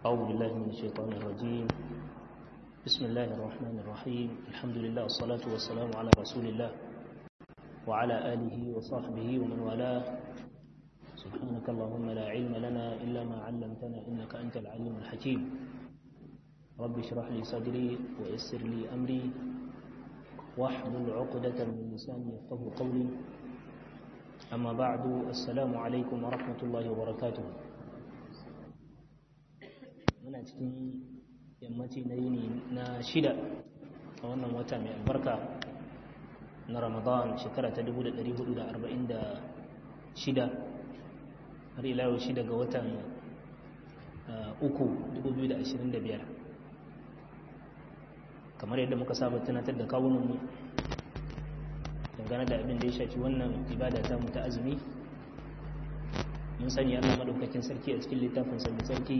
أعوذ بالله من الشيطان الرجيم بسم الله الرحمن الرحيم الحمد لله والصلاة والسلام على رسول الله وعلى آله وصحبه ومن والاه سبحانك اللهم لا علم لنا إلا ما علمتنا إنك أنت العليم الحكيم رب اشرح لي صدري ويسر لي أمري واحلل عقدة من لساني يفقه قولي أما بعد السلام عليكم ورحمة الله وبركاته muna cikin yammaci na yini na shida a wannan wata mai albarka na ramadan shekara ta 1446 har ila yau shida ga watan uku 2025 kamar yadda muka saba tunatar da kawunanmu dangane da abin da ya shafi wannan ibada ta mu ta azumi mun sani allah maɗaukakin sarki a cikin littafin mai sarki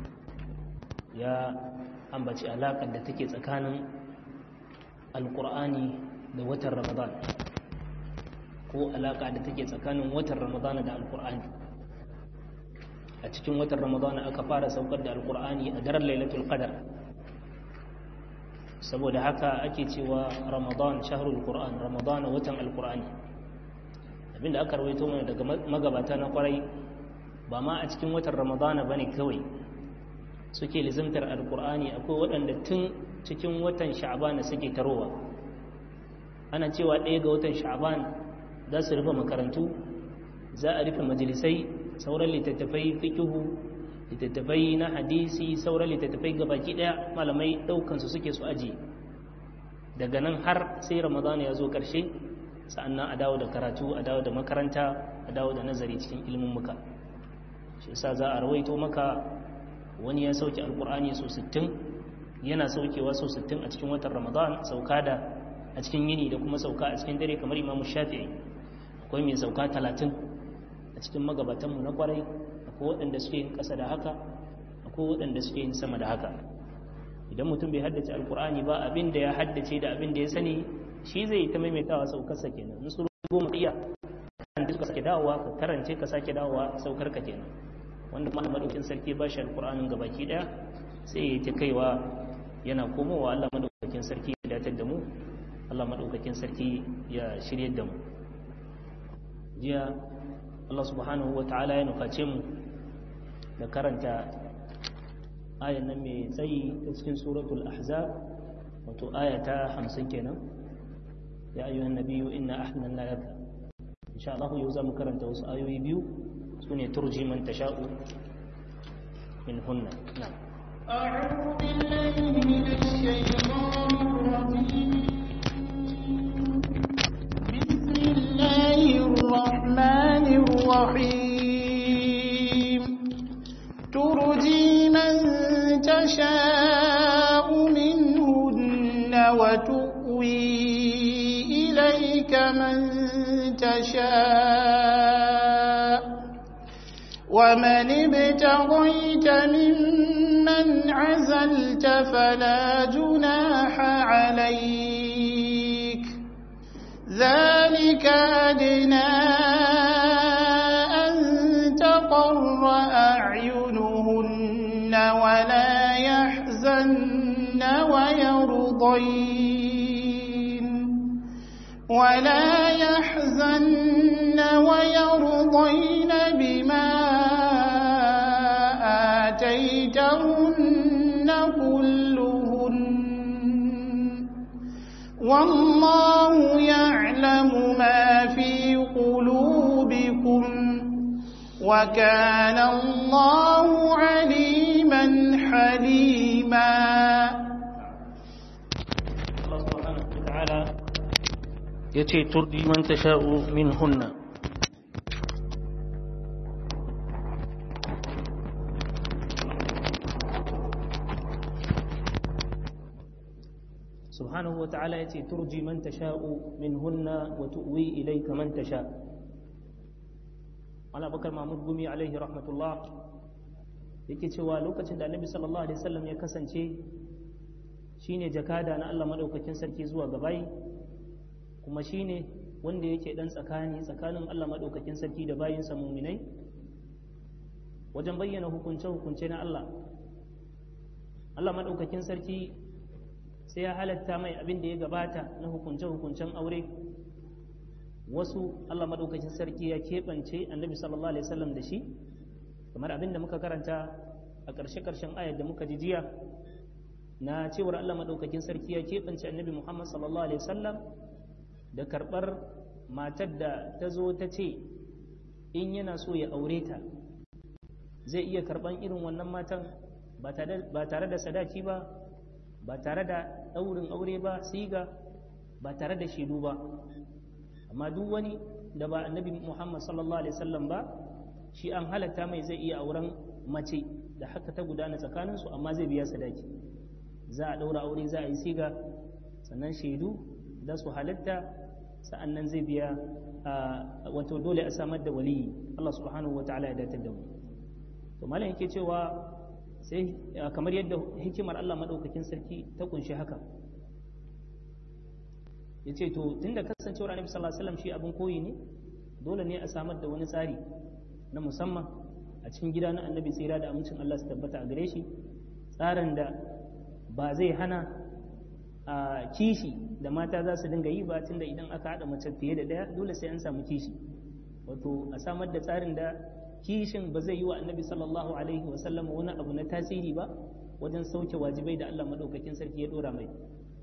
ya ambaci alaƙar da take tsakanin alƙur'ani da watan ramadan ko alaƙa da take tsakanin watan ramadan da alƙur'ani a cikin watan ramadan aka fara saukar da alƙur'ani a daren lailatul qadar saboda haka ake cewa ramadan shahrul qur'an ramadan watan alƙur'ani abinda aka rawaito mana daga magabata na kwarai ba ma a cikin watan ramadana bane kawai suke lizimtar alkur'ani akwai waɗanda tun cikin watan sha'ban suke tarowa ana cewa ɗaya ga watan sha'ban za su rufe makarantu za a rufe majalisai sauran littattafai fikihu littattafai na hadisi sauran littattafai gabaki ɗaya malamai ɗaukansu suke su aji daga nan har sai ramadana ya zo ƙarshe sa'annan a dawo da karatu a dawo da makaranta a dawo da nazari cikin ilimin muka shi yasa za a rawaito maka wani ya sauke alkur'ani so 60 yana saukewa so 60 a cikin watan ramadan sauka da a cikin yini da kuma sauka a cikin dare kamar imamu shafi'i akwai mai sauka 30 a cikin magabatanmu na kwarai akwai waɗanda suke yin ƙasa da haka akwai waɗanda suke yin sama da haka idan mutum bai haddace alkur'ani ba abin da ya haddace da abin da ya sani shi zai ta maimaitawa saukarsa kenan in su goma iya kan duka sake dawowa ka karance ka sake dawowa saukar ka kenan wanda kuma madaukin sarki ba shi alkur'anin gabaki daya sai ya ta kaiwa yana komowa Allah madaukakin sarki ya datar da mu Allah madaukakin sarki ya shirye da mu jiya Allah subhanahu wa ta'ala ya nuface mu da karanta ayan nan mai tsayi ta cikin suratul ahzab wato aya ta 50 kenan ya ayyuhan nabiyyu inna ahlalna laka insha Allah yau za mu karanta wasu ayoyi biyu سنة ترجي من تشاء منهن نعم أعوذ بالله من الشيطان الرجيم بسم الله الرحمن الرحيم ترجي من تشاء منهن وتؤوي إليك من تشاء ومن ابتغيت ممن عزلت فلا جناح عليك ذلك أدنى أن تقر أعينهن ولا يحزن ويرضين ولا يحزن ويرضين بما آتيتهن كلهن والله يعلم ما في قلوبكم وكان الله عليما حليما الله سبحانه وتعالى يتي ترضي من تشاء منهن سبحانه وتعالى يتي ترجي من تشاء منهن وتؤوي إليك من تشاء على بكر محمود قمي عليه رحمة الله yake cewa lokacin da annabi sallallahu alaihi wasallam ya kasance shine jakada na Allah madaukakin sarki zuwa gabai kuma shine wanda yake dan tsakani tsakanin Allah madaukakin sarki da bayinsa muminai wajen bayyana hukunce-hukunce na Allah Allah maɗaukakin sarki sai ya halatta mai abin da ya gabata na hukunce-hukuncen aure wasu Allah maɗaukakin sarki ya keɓance annabi sallallahu alaihi wasallam da shi kamar abin da muka karanta a ƙarshe-ƙarshen ayar da muka ji jiya na cewar Allah maɗaukakin sarki ya keɓance annabi Muhammad sallallahu alaihi wasallam da karɓar matar da ta zo ta ce in yana so ya aure ta zai iya karɓan irin wannan matan ba tare da sadaki ba ba tare da ɗaurin aure ba siga ba tare da shaidu ba amma duk wani da ba annabi Muhammad sallallahu alaihi wasallam ba shi an halatta mai zai iya auren mace da haka ta gudana tsakaninsu amma zai biya sadaki za a ɗaura aure za a yi siga sannan shaidu za su halatta sa'an nan zai biya wato dole a samar da waliyi Allah subhanahu wa ta'ala ya datar da mu to malam yake cewa sai kamar yadda hikimar Allah madaukakin sarki ta kunshi haka ya ce to tunda kasancewar annabi sallallahu alaihi wasallam shi abin koyi ne dole ne a samar da wani tsari na musamman a cikin gida na annabi tsira da amincin Allah su tabbata a gare shi tsarin da ba zai hana a kishi da mata za su dinga yi ba tunda idan aka haɗa mace fiye da ɗaya dole sai an samu kishi wato a samar da tsarin da kishin ba zai yi wa annabi sallallahu alaihi wasallam wani abu na tasiri ba wajen sauke wajibai da Allah maɗaukakin sarki ya ɗora mai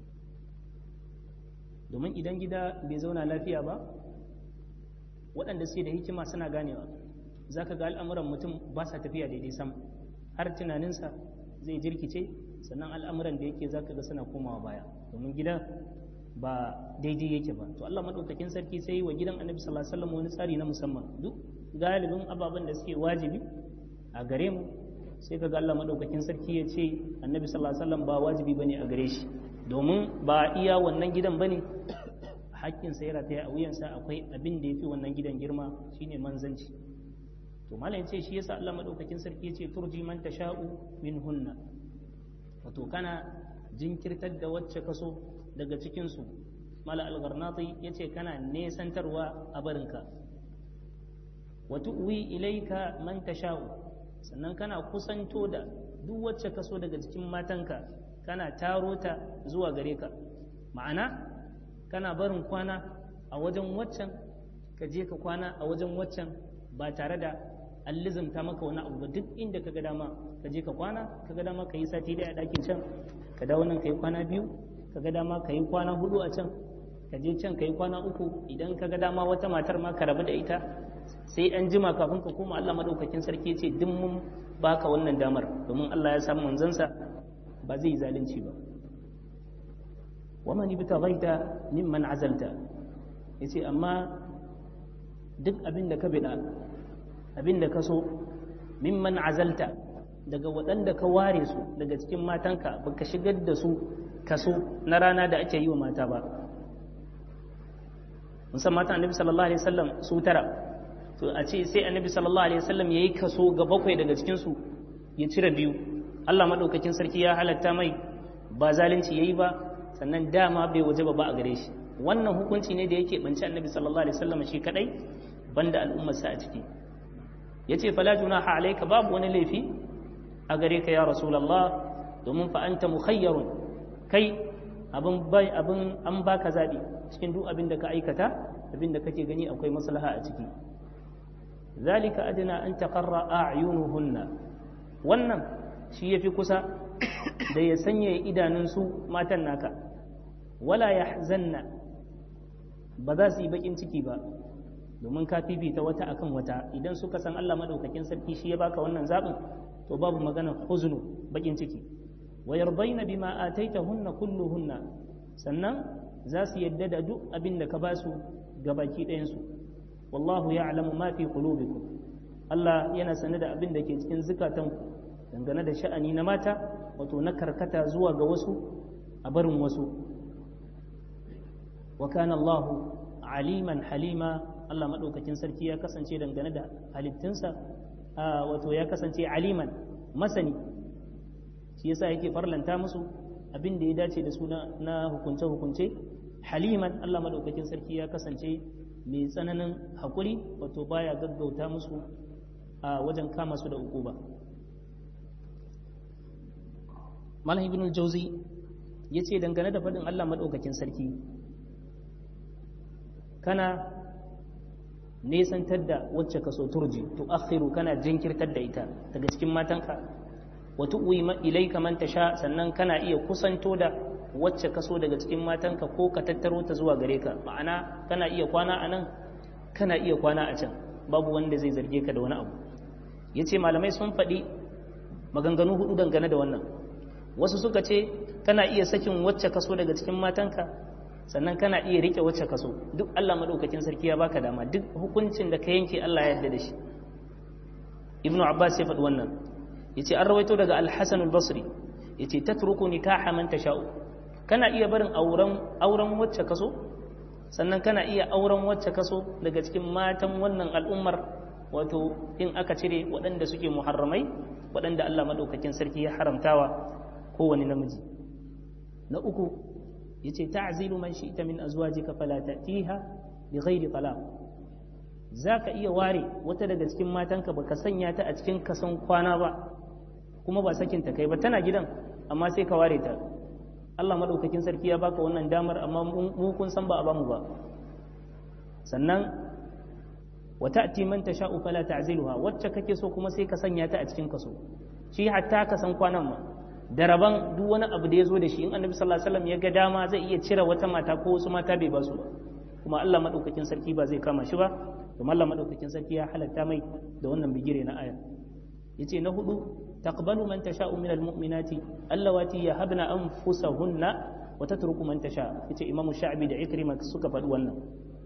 domin idan gida bai zauna lafiya ba waɗanda suke da hikima suna ganewa za ka ga al'amuran mutum ba sa tafiya daidai sam har tunaninsa zai jirkice sannan al'amuran da yake za ka ga suna komawa baya domin gida ba daidai yake ba to Allah maɗaukakin sarki sai wa gidan annabi sallallahu alaihi wasallam wani tsari na musamman duk galibin ababen da suke wajibi a gare mu sai ka ga Allah maɗaukakin sarki ya ce annabi sallallahu alaihi wasallam ba wajibi bane a gare shi domin ba iya wannan gidan bane hakkin sa yana ta a wuyansa akwai abin da yafi wannan gidan girma shine manzanci to malam yace shi yasa Allah madaukakin sarki yace turji man tasha'u min hunna wato kana jinkirtar da wacce kaso daga cikin su mala al-gharnati yace kana nesantarwa a barinka wa tu'wi ilayka man tasha'u sannan kana kusanto da duk wacce kaso daga cikin matanka kana taro ta zuwa gare ka ma'ana kana barin kwana a wajen waccan ka je ka kwana a wajen waccan ba tare da an lizimta maka wani abu ba duk inda ka ga dama ka je ka kwana ka ga dama ka yi sati daya a ɗakin can ka dawo nan ka yi kwana biyu ka ga dama ka yi kwana hudu a can ka je can ka yi kwana uku idan ka ga dama wata matar ma ka rabu da ita sai an jima kafin ka koma Allah madaukakin sarki ce duk mun baka wannan damar domin Allah ya samu manzansa ba zai yi zalunci ba waman ibtaghaita mimman azalta yace amma duk abin da ka bida abin da ka so mimman azalta daga waɗanda ka ware su daga cikin matanka baka shigar da su kaso na rana da ake yi wa mata ba musamman matan annabi sallallahu alaihi wasallam su tara to a ce sai annabi sallallahu alaihi wasallam yayi kaso ga bakwai daga cikin su ya cire biyu Allah madaukakin sarki ya halatta mai ba zalunci yayi ba sannan dama bai waje ba a gare shi wannan hukunci ne da yake banci annabi sallallahu alaihi wasallam shi kadai banda al'ummarsa a ciki yace fala junaha alayka babu wani laifi a gare ka ya rasulullah domin fa anta mukhayyarun kai abin bai abin an baka zabi cikin duk abin da ka aikata abin da kake gani akwai maslaha a ciki zalika adna an taqarra a'yunuhunna wannan shi yafi kusa da ya sanya idanun su matan naka wala yahzanna ba za su yi bakin ciki ba domin ka fifita wata akan wata idan suka san Allah madaukakin sarki shi ya baka wannan zabin to babu magana huznu bakin ciki wa yardaina bima ataitahunna kulluhunna sannan za su yadda da duk abin da ka ba su gabaki ɗayan su wallahu ya'lamu ma fi qulubikum Allah yana sane da abin da ke cikin zukatanku dangane da sha'ani na mata wato na karkata zuwa ga wasu a barin wasu wa kana Allahu aliman halima Allah maɗaukakin sarki ya kasance dangane da halittunsa wato ya kasance aliman masani shi yasa yake farlanta musu abin da ya dace da su na hukunce-hukunce haliman Allah maɗaukakin sarki ya kasance mai tsananin haƙuri wato baya gaggauta musu a wajen kama su da ukuba malam ibn al-jawzi yace dangane da fadin Allah madaukakin sarki kana nesantar da wacce ka so turji to akhiru kana jinkirtar da ita daga cikin matanka wa tu'wi ilayka man tasha sannan kana iya kusanto da wacce ka so daga cikin matanka ko ka tattaro ta zuwa gare ka ma'ana kana iya kwana a nan kana iya kwana a can babu wanda zai zarge ka da wani abu yace malamai sun faɗi maganganu hudu dangane da wannan wasu suka ce kana iya sakin wacce ka so daga cikin matanka sannan kana iya rike wacce kaso duk Allah madaukakin sarki ya baka dama duk hukuncin da ka yanke Allah ya yarda da shi Ibn Abbas ya faɗi wannan yace an rawaito daga Al-Hasan al-Basri yace tatruku nikaha man tasha'u kana iya barin auren auren wacce kaso sannan kana iya auren wacce kaso daga cikin matan wannan al'ummar wato in aka cire waɗanda suke muharramai waɗanda Allah madaukakin sarki ya haramtawa kowane namiji na uku yace ta'zilu man shi'ta min azwajika fala ta'tiha bi ghairi talaq zaka iya ware wata daga cikin matanka baka sanya ta a cikin kasan kwana ba kuma ba sakin ta kai ba tana gidan amma sai ka ware ta Allah madaukakin sarki ya baka wannan damar amma mu kun san ba a bamu ba sannan wa ta'ti man tasha'u fala ta'ziluha wacce kake so kuma sai ka sanya ta a cikin kaso shi hatta ka san kwanan ma da rabon duk wani abu da ya zo da shi in annabi sallallahu alaihi wasallam ya ga dama zai iya cire wata mata ko wasu mata bai ba su ba kuma Allah madaukakin sarki ba zai kama shi ba kuma Allah madaukakin sarki ya halatta mai da wannan bigire na aya yace na hudu taqbalu man tasha'u minal mu'minati allawati yahabna anfusahunna wa tatruku man tasha yace imamu sha'bi da ikrima suka faɗi wannan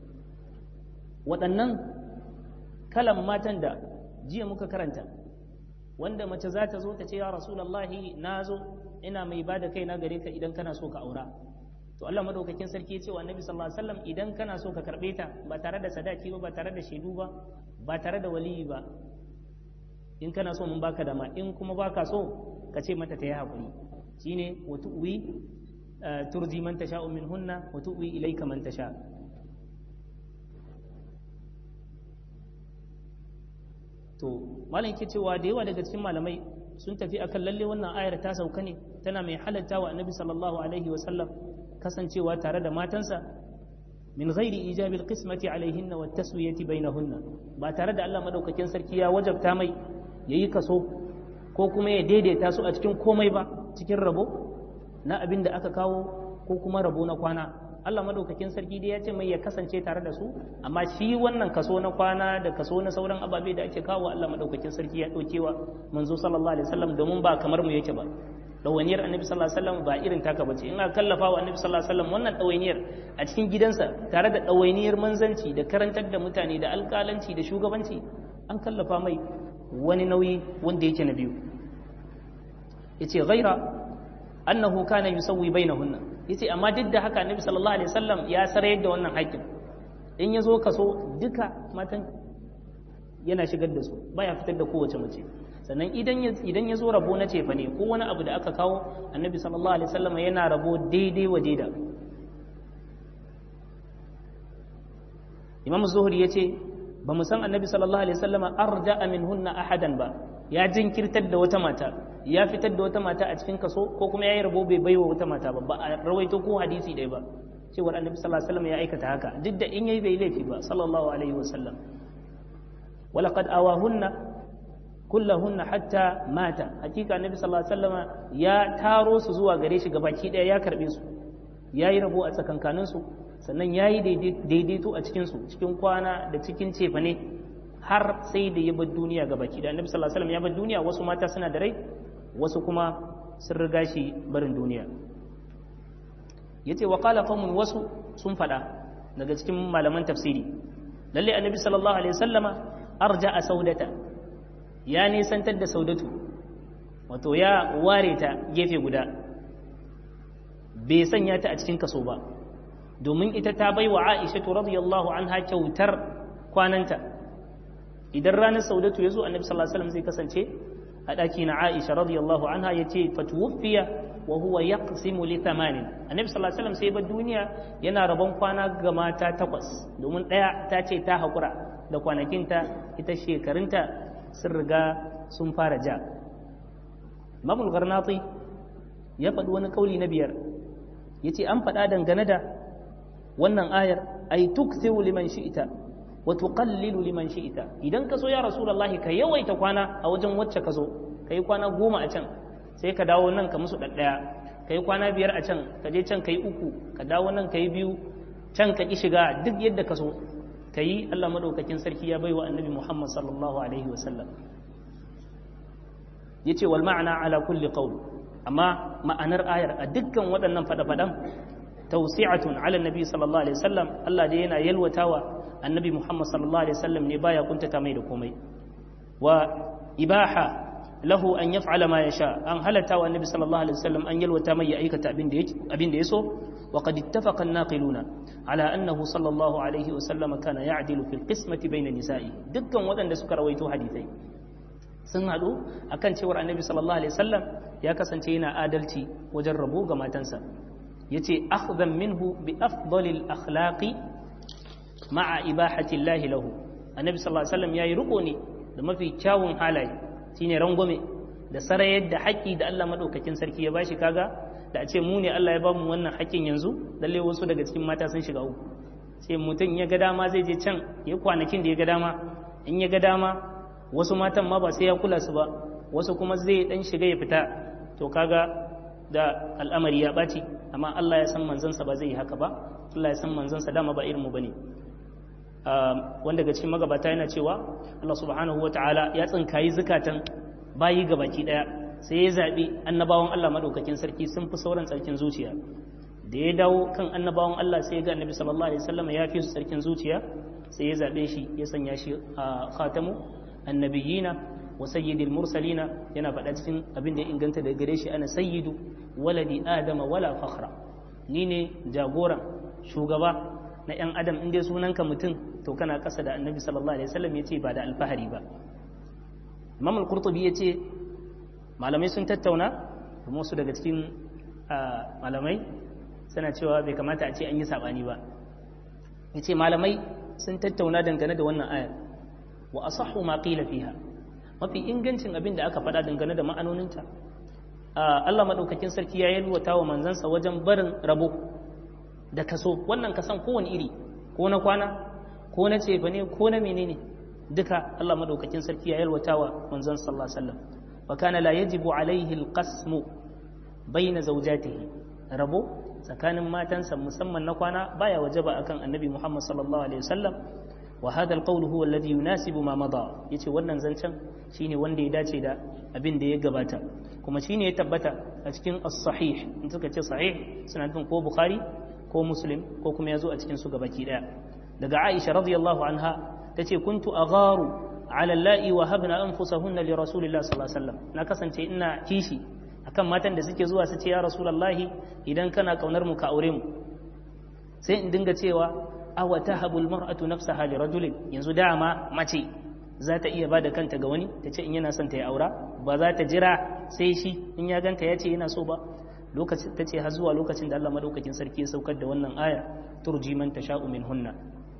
waɗannan kalan matan da jiya muka karanta wanda mace za ta zo ta ce ya rasulallahi na zo ina mai ba da kai na gare ka idan kana so ka aura to Allah madaukakin sarki ya ce wa annabi sallallahu alaihi wasallam idan kana so ka karbe ta ba tare da sadaki ba ba tare da shaidu ba ba tare da waliyi ba in kana so mun baka dama in kuma baka so ka ce mata ta yi hakuri shine wa tu'wi turji man tasha'u minhunna wa tu'wi ilayka man tasha to malam ke cewa da yawa daga cikin malamai sun tafi akan lalle wannan ayar ta sauka ne tana mai halatta wa annabi sallallahu alaihi wasallam kasancewa tare da matansa min ghairi ijabil qismati alaihinna wat taswiyati bainahunna ba tare da Allah madaukakin sarki ya wajabta mai yayi kaso ko kuma ya daidaita su a cikin komai ba cikin rabo na abin da aka kawo ko kuma rabo na kwana Allah madaukakin sarki dai ya ce mai ya kasance tare da su amma shi wannan kaso na kwana da kaso na sauran ababe da ake kawo Allah madaukakin sarki ya daukewa manzo sallallahu alaihi wasallam domin ba kamar mu yake ba dawainiyar annabi sallallahu alaihi wasallam ba irin taka bace in aka kallafa wa annabi sallallahu alaihi wasallam wannan dawainiyar a cikin gidansa tare da dawainiyar manzanci da karantar da mutane da alƙalanci da shugabanci an kallafa mai wani nauyi wanda yake na biyu yace ghaira annahu kana yusawwi bainahunna yace amma duk da haka annabi sallallahu alaihi wasallam ya sarayar da wannan haƙƙin in ya zo kaso duka matan yana shigar da su baya fitar da kowace mace sannan idan ya idan ya zo rabo na cefa ne ko wani abu da aka kawo annabi sallallahu alaihi wasallam yana rabo daidai wa daida imam zuhri yace ba mu san annabi sallallahu alaihi wasallam arja'a minhunna ahadan ba ya jinkirtar da wata mata ya fitar da wata mata a cikin kaso ko kuma ya yi rabo bai baiwa wata mata ba ba a rawaito ko hadisi ɗaya ba cewar annabi sallallahu alaihi wasallam ya aikata haka duk da in yayi bai laifi ba sallallahu alaihi wasallam walaqad awahunna kullahunna hatta mata hakika annabi sallallahu alaihi wasallam ya taro su zuwa gare shi gabaki ɗaya ya karbe su ya yi rabo a tsakankanin su sannan ya yi daidaito a cikin su cikin kwana da cikin cefane har sai da ya bar duniya ga baki da annabi sallallahu alaihi wasallam ya bar duniya wasu mata suna da rai wasu kuma sun riga shi barin duniya yace wa qala qaumun wasu sun fada daga cikin malaman tafsiri lalle annabi sallallahu alaihi wasallama arja'a saudata ya nisantar da saudatu wato ya ware ta gefe guda bai sanya ta a cikin kaso ba domin ita ta bai wa aisha radiyallahu anha kyautar kwananta idan ranar saudatu ya zo annabi sallallahu alaihi wasallam zai kasance a ɗaki na aisha radiyallahu anha ya ce fatuwuffiya wa huwa yaqsimu li thamanin annabi sallallahu alaihi wasallam sai ba duniya yana rabon kwana ga mata takwas domin ɗaya ta ce ta haƙura da kwanakinta ita shekarunta sun riga sun fara ja imamul garnati ya faɗi wani kauli na biyar yace an faɗa dangane da wannan ayar ay tukthiru liman shi'ta wa tuqallilu liman shi'ta idan ka so ya rasulullahi ka yawaita kwana a wajen wacce ka so kai kwana goma a can sai ka dawo nan ka musu ɗaɗɗaya ka yi kwana biyar a can ka je can ka yi uku ka dawo nan ka yi biyu can ka ƙi shiga duk yadda ka so ka yi allah maɗaukakin sarki ya bai wa annabi muhammad sallallahu alaihi wasallam ya ce wal ma'ana ala kulli qawl amma ma'anar ayar a dukkan waɗannan faɗa-faɗan tawsi'atun ala nabi sallallahu alaihi wasallam allah dai yana yalwatawa annabi muhammad sallallahu alaihi wasallam ne baya kuntata mai da komai wa ibaha lahu an yaf'ala ma yasha an halatta wa annabi sallallahu alaihi wasallam an yalwata mai ya aikata abin da yake abin da yaso wa qad ittafaqa an-naqiluna ala annahu sallallahu alaihi wasallam kana ya'dilu fil qismati bayna nisa'i dukkan waɗanda suka rawaito hadisai sun haɗu akan cewar annabi sallallahu alaihi wasallam ya kasance yana adalci wajen rabo ga matansa yace akhdhan minhu bi afdalil akhlaqi ma'a ibahati llahi lahu annabi sallallahu alaihi wasallam yayi riko ne da mafi kyawun halaye shine rangwame da sarayar da haƙƙi da Allah maɗaukakin sarki ya bashi kaga da a ce mu ne Allah ya bamu wannan haƙƙin yanzu lalle wasu daga cikin mata sun shiga uku sai mutum ya ga dama zai je can ya kwanakin da ya ga dama in ya ga dama wasu matan ma ba sai ya kula su ba wasu kuma zai dan shiga ya fita to kaga da al'amari ya ɓaci amma Allah ya san manzansa ba zai yi haka ba Allah ya san manzansa dama ba irin mu bane wanda daga cikin magabata yana cewa Allah subhanahu wata'ala ya tsinkayi zukatan bayi gabaki daya sai ya zaɓi annabawan Allah madaukakin sarki sun fi sauran tsarkin zuciya da ya dawo kan annabawan Allah sai ya ga annabi sallallahu alaihi wasallam ya fi su tsarkin zuciya sai ya zaɓe shi ya sanya shi a khatamu annabiyina wa sayyidil mursalina yana faɗa cikin abin da ya inganta daga gare shi ana sayyidu waladi adama wala fakhra ni ne jagoran shugaba na 'yan adam in dai sunanka mutum to kana ƙasa da annabi sallallahu alaihi wasallam ya ce ba da alfahari ba imam al-qurtubi ya ce malamai sun tattauna kuma wasu daga cikin malamai suna cewa bai kamata a ce an yi saɓani ba ya ce malamai sun tattauna dangane da wannan ayar wa asahhu ma qila fiha mafi ingancin abin da aka faɗa dangane da ma'anoninta Allah madaukakin sarki ya yalwata wa manzansa wajen barin rabo da kaso wannan kasan kowane iri ko na kwana ko na cefa ne ko na menene duka Allah madaukakin sarki ya yalwata wa manzon sallallahu alaihi wasallam wa kana la yajibu alaihi alqasmu baina zawjatihi rabo tsakanin matansa musamman na kwana baya wajaba akan annabi Muhammad sallallahu alaihi wasallam wa hadha alqawl huwa alladhi yunasibu ma mada yace wannan zancen shine wanda ya dace da abin da ya gabata kuma shine ya tabbata a cikin as-sahih in suka ce sahih suna nufin ko bukhari ko muslim ko kuma ya zo a cikin su gabaki daya daga aisha radiyallahu anha ta ce kuntu agharu ala la'i wa habna anfusahunna li rasulillahi sallallahu alaihi wasallam na kasance ina kishi akan matan da suke zuwa su ce ya rasulullahi idan kana kaunar mu ka aure mu sai in dinga cewa aw tahabul mar'atu nafsaha li rajulin yanzu dama mace za ta iya bada kanta ga wani ta ce in yana son ta yi aura ba za ta jira sai shi in ya ganta ya ce yana so ba lokacin ta ce har zuwa lokacin da Allah madaukakin sarki ya saukar da wannan aya turji man tasha'u min hunna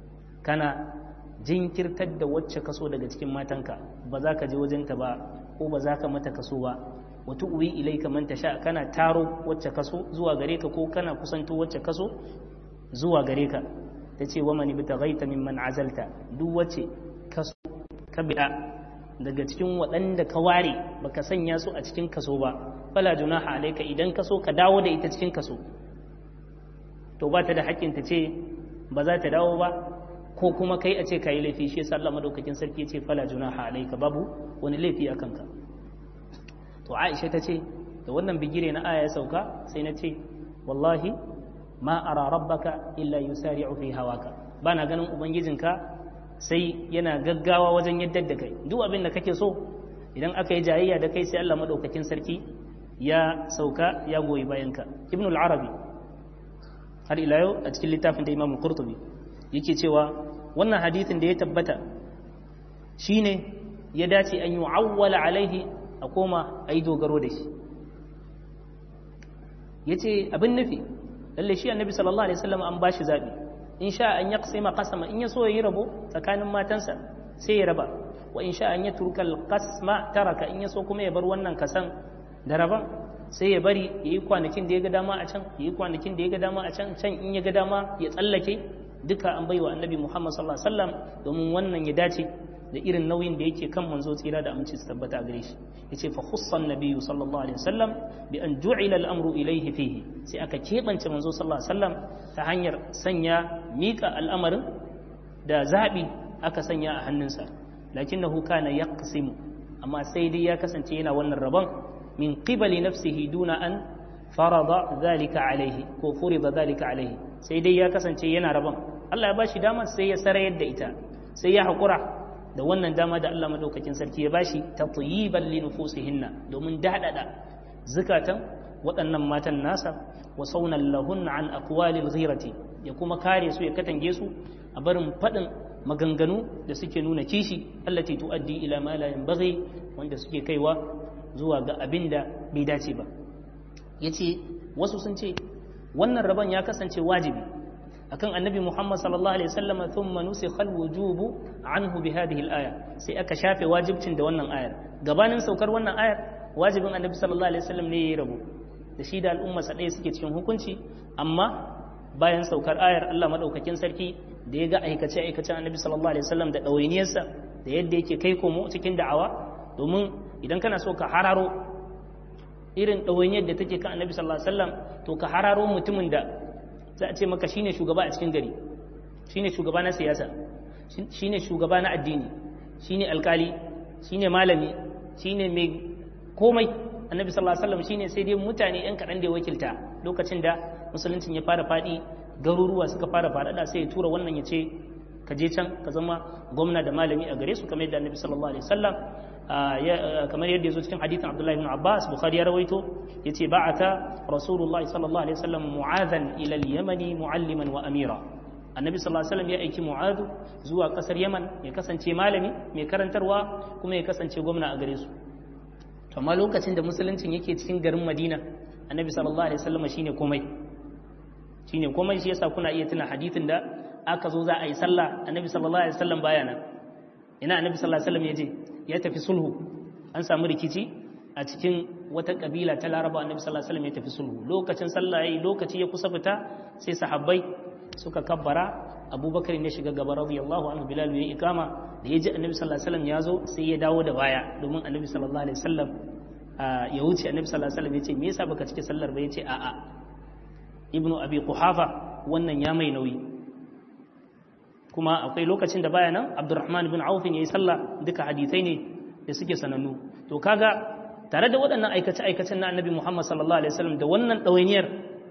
kana jinkirtar da wacce kaso daga cikin matanka ba za ka je wajenta ba ko ba za ka mata kaso ba wa tu'wi ilayka man tasha kana taro wacce kaso zuwa gare ka ko kana kusanto wacce kaso zuwa gare ka tace wa man ibtaghaita mimman azalta duk wacce kaso ka bi'a daga cikin waɗanda ka ware baka sanya su a cikin kaso ba fala junaha alayka idan kaso ka dawo da ita cikin kaso to ba ta da haƙƙin ta ce ba za ta dawo ba ko kuma kai a ce ka yi laifi shi yasa Allah madaukakin sarki ce fala junaha alayka babu wani laifi a kanka to Aisha ta ce da wannan bigire na aya ya sauka sai na ce wallahi ma ara rabbaka illa yusari'u fi hawaka bana ganin ubangijinka sai yana gaggawa wajen yadda da kai duk abin da kake so idan aka yi jayayya da kai sai Allah madaukakin sarki ya sauka ya goyi bayanka ibn al-arabi har ila yau a cikin littafin da imam al-qurtubi yake cewa wannan hadithin da ya tabbata shine ya dace an yi awwala alaihi a koma a yi dogaro da shi ya ce abin nufi lalle shi annabi sallallahu alaihi wasallam an bashi zaɓi in sha an yaqsima qasama in ya so ya yi rabo tsakanin matansa sai ya raba wa in sha an ya turka qasma taraka in ya so kuma ya bar wannan kasan da raban sai ya bari ya yi kwanakin da ya ga dama a can ya yi kwanakin da ya ga dama a can can in ya ga dama ya tsallake duka an baiwa annabi muhammad sallallahu alaihi wasallam domin wannan ya dace da irin nauyin da yake kan manzo tsira da aminci su tabbata a gare shi yace fa khussan nabiyyu sallallahu alaihi wasallam bi an ju'ila al-amru ilayhi fihi sai aka kebance manzo sallallahu alaihi wasallam ta hanyar sanya mika al'amarin da zabi aka sanya a hannunsa lakinnahu kana yaqsimu amma sai dai ya kasance yana wannan rabon min qibali nafsihi duna an farada zalika alaihi ko furida zalika alaihi sai dai ya kasance yana rabon Allah ya bashi dama sai ya sarayar da ita sai ya haƙura da wannan dama da Allah madaukakin sarki ya bashi tatyiban li nufusihinna domin dadada zukatan waɗannan matan nasa wa saunan lahun an aqwalil ghirati ya kuma kare su ya katange su a barin faɗin maganganu da suke nuna kishi allati tuaddi ila ma la yanbaghi wanda suke kaiwa zuwa ga abin da bai dace ba yace wasu sun ce wannan rabon ya kasance wajibi akan annabi Muhammad sallallahu alaihi wasallam thumma nusikha alwujubu anhu bi hadhihi alaya sai aka shafe wajibcin da wannan ayar gabanin saukar wannan ayar wajibin annabi sallallahu alaihi wasallam ne yayi rabo da shi da al'umma sa ɗaya suke cikin hukunci amma bayan saukar ayar Allah madaukakin sarki da ya ga aikace aikacen annabi sallallahu alaihi wasallam da ɗawainiyarsa da yadda yake kai komo cikin da'awa domin idan kana so ka hararo irin ɗawainiyar da take kan annabi sallallahu alaihi wasallam to ka hararo mutumin da za a ce maka shine shugaba a cikin gari shine shugaba na siyasa shine shugaba na addini shine alkali shine malami shine mai komai annabi sallallahu alaihi wasallam shine sai dai mutane yan kaɗan da ya wakilta lokacin da musuluncin ya fara faɗi garuruwa suka fara faɗaɗa sai ya tura wannan ya ce ka je can ka zama gwamna da malami a gare su kamar yadda annabi sallallahu alaihi wasallam kamar yadda ya zo cikin hadithin abdullahi ibn abbas bukhari ya rawaito ya ce ba'ata rasulullahi sallallahu alaihi wasallam mu'adhan ila al-yamani mu'alliman wa amira annabi sallallahu alaihi wasallam ya aiki mu'adhu zuwa kasar yaman ya kasance malami mai karantarwa kuma ya kasance gwamna a gare su to amma lokacin da musuluncin yake cikin garin madina annabi sallallahu alaihi wasallam shine komai shine komai shi yasa kuna iya tuna hadithin da aka zo za a yi sallah annabi sallallahu alaihi wasallam baya nan ina annabi sallallahu alaihi wasallam ya je ya tafi sulhu an samu rikici a cikin wata kabila ta laraba annabi sallallahu alaihi wasallam ya tafi sulhu lokacin sallah yayi lokaci ya kusa fita sai sahabbai suka kabbara abubakar ne shiga gaba radiyallahu anhu bilal ya ikama da ya ji annabi sallallahu alaihi wasallam ya zo sai ya dawo da baya domin annabi sallallahu alaihi wasallam ya wuce annabi sallallahu alaihi wasallam ya ce me yasa baka cike sallar ba ya ce a'a ibnu abi quhafa wannan ya mai nauyi kuma akwai lokacin da baya nan abdurrahman bin auf ya yi sallah duka hadisai ne da suke sanannu to kaga tare da waɗannan aikace aikacen na annabi muhammad sallallahu alaihi wasallam da wannan ɗawainiyar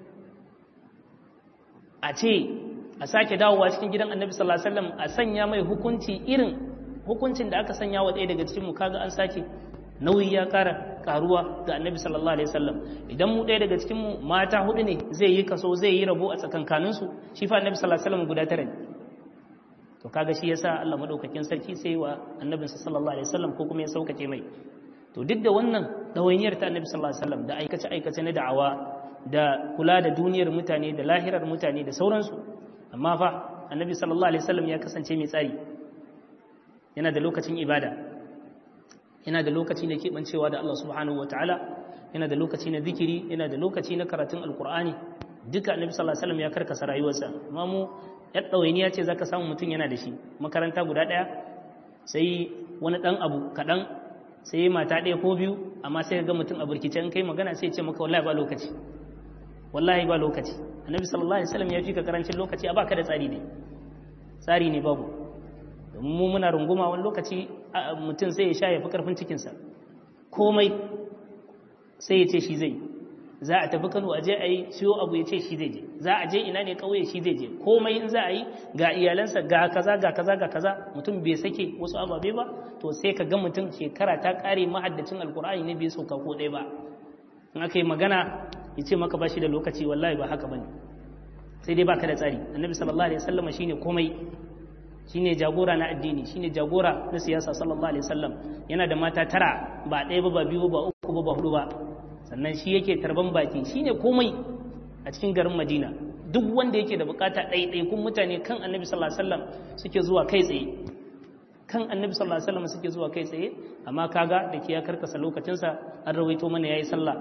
a ce a sake dawowa cikin gidan annabi sallallahu alaihi wasallam a sanya mai hukunci irin hukuncin da aka sanya wa ɗaya daga cikin mu kaga an sake nauyi ya ƙara karuwa ga annabi sallallahu alaihi wasallam idan mu ɗaya daga cikin mu mata hudu ne zai yi kaso zai yi rabo a tsakankaninsu shi fa annabi sallallahu alaihi wasallam guda tara ne to kaga shi yasa Allah madaukakin sarki sai wa annabinsa sallallahu alaihi wasallam ko kuma ya saukace mai to duk da wannan dawainiyar ta annabi sallallahu alaihi wasallam da aikace aikace na da'awa da kula da duniyar mutane da lahirar mutane da sauransu amma fa annabi sallallahu alaihi wasallam ya kasance mai tsari yana da lokacin ibada yana da lokaci na keɓancewa da Allah subhanahu wataala yana da lokaci na zikiri yana da lokaci na karatun alkur'ani duka annabi sallallahu alaihi wasallam ya karkasa rayuwarsa amma mu yar ɗawainiya ce zaka samu mutum yana da shi makaranta guda ɗaya sai wani ɗan abu kaɗan sai mata ɗaya ko biyu amma sai ga mutum a burkice in kai magana sai ce maka wallahi ba lokaci wallahi ba lokaci annabi sallallahu alaihi wasallam ya fi ka karancin lokaci a baka da tsari ne tsari ne babu domin mu muna runguma wani lokaci mutum sai ya sha ya fi karfin cikinsa komai sai ya ce shi zai za a tafi kano a je a yi siyo abu ya ce shi zai je za a je ina ne kauye shi zai je komai in za a yi ga iyalansa ga kaza ga kaza ga kaza mutum bai sake wasu ababe ba to sai ka ga mutum shekara ta kare mahaddacin alkur'ani ne bai sauka ko ɗaya ba in aka yi magana ya ce maka ba shi da lokaci wallahi ba haka bane sai dai baka da tsari annabi sallallahu alaihi wasallam shine komai shine jagora na addini shine jagora na siyasa sallallahu alaihi wasallam yana da mata tara ba ɗaya ba ba biyu ba uku ba ba hudu ba sannan shi yake tarban baki shine komai a cikin garin Madina duk wanda yake da bukata ɗaiɗai kun mutane kan Annabi sallallahu alaihi wasallam suke zuwa kai tsaye kan Annabi sallallahu alaihi wasallam suke zuwa kai tsaye amma kaga da ke ya karkasa lokacinsa an rawaito mana yayi sallah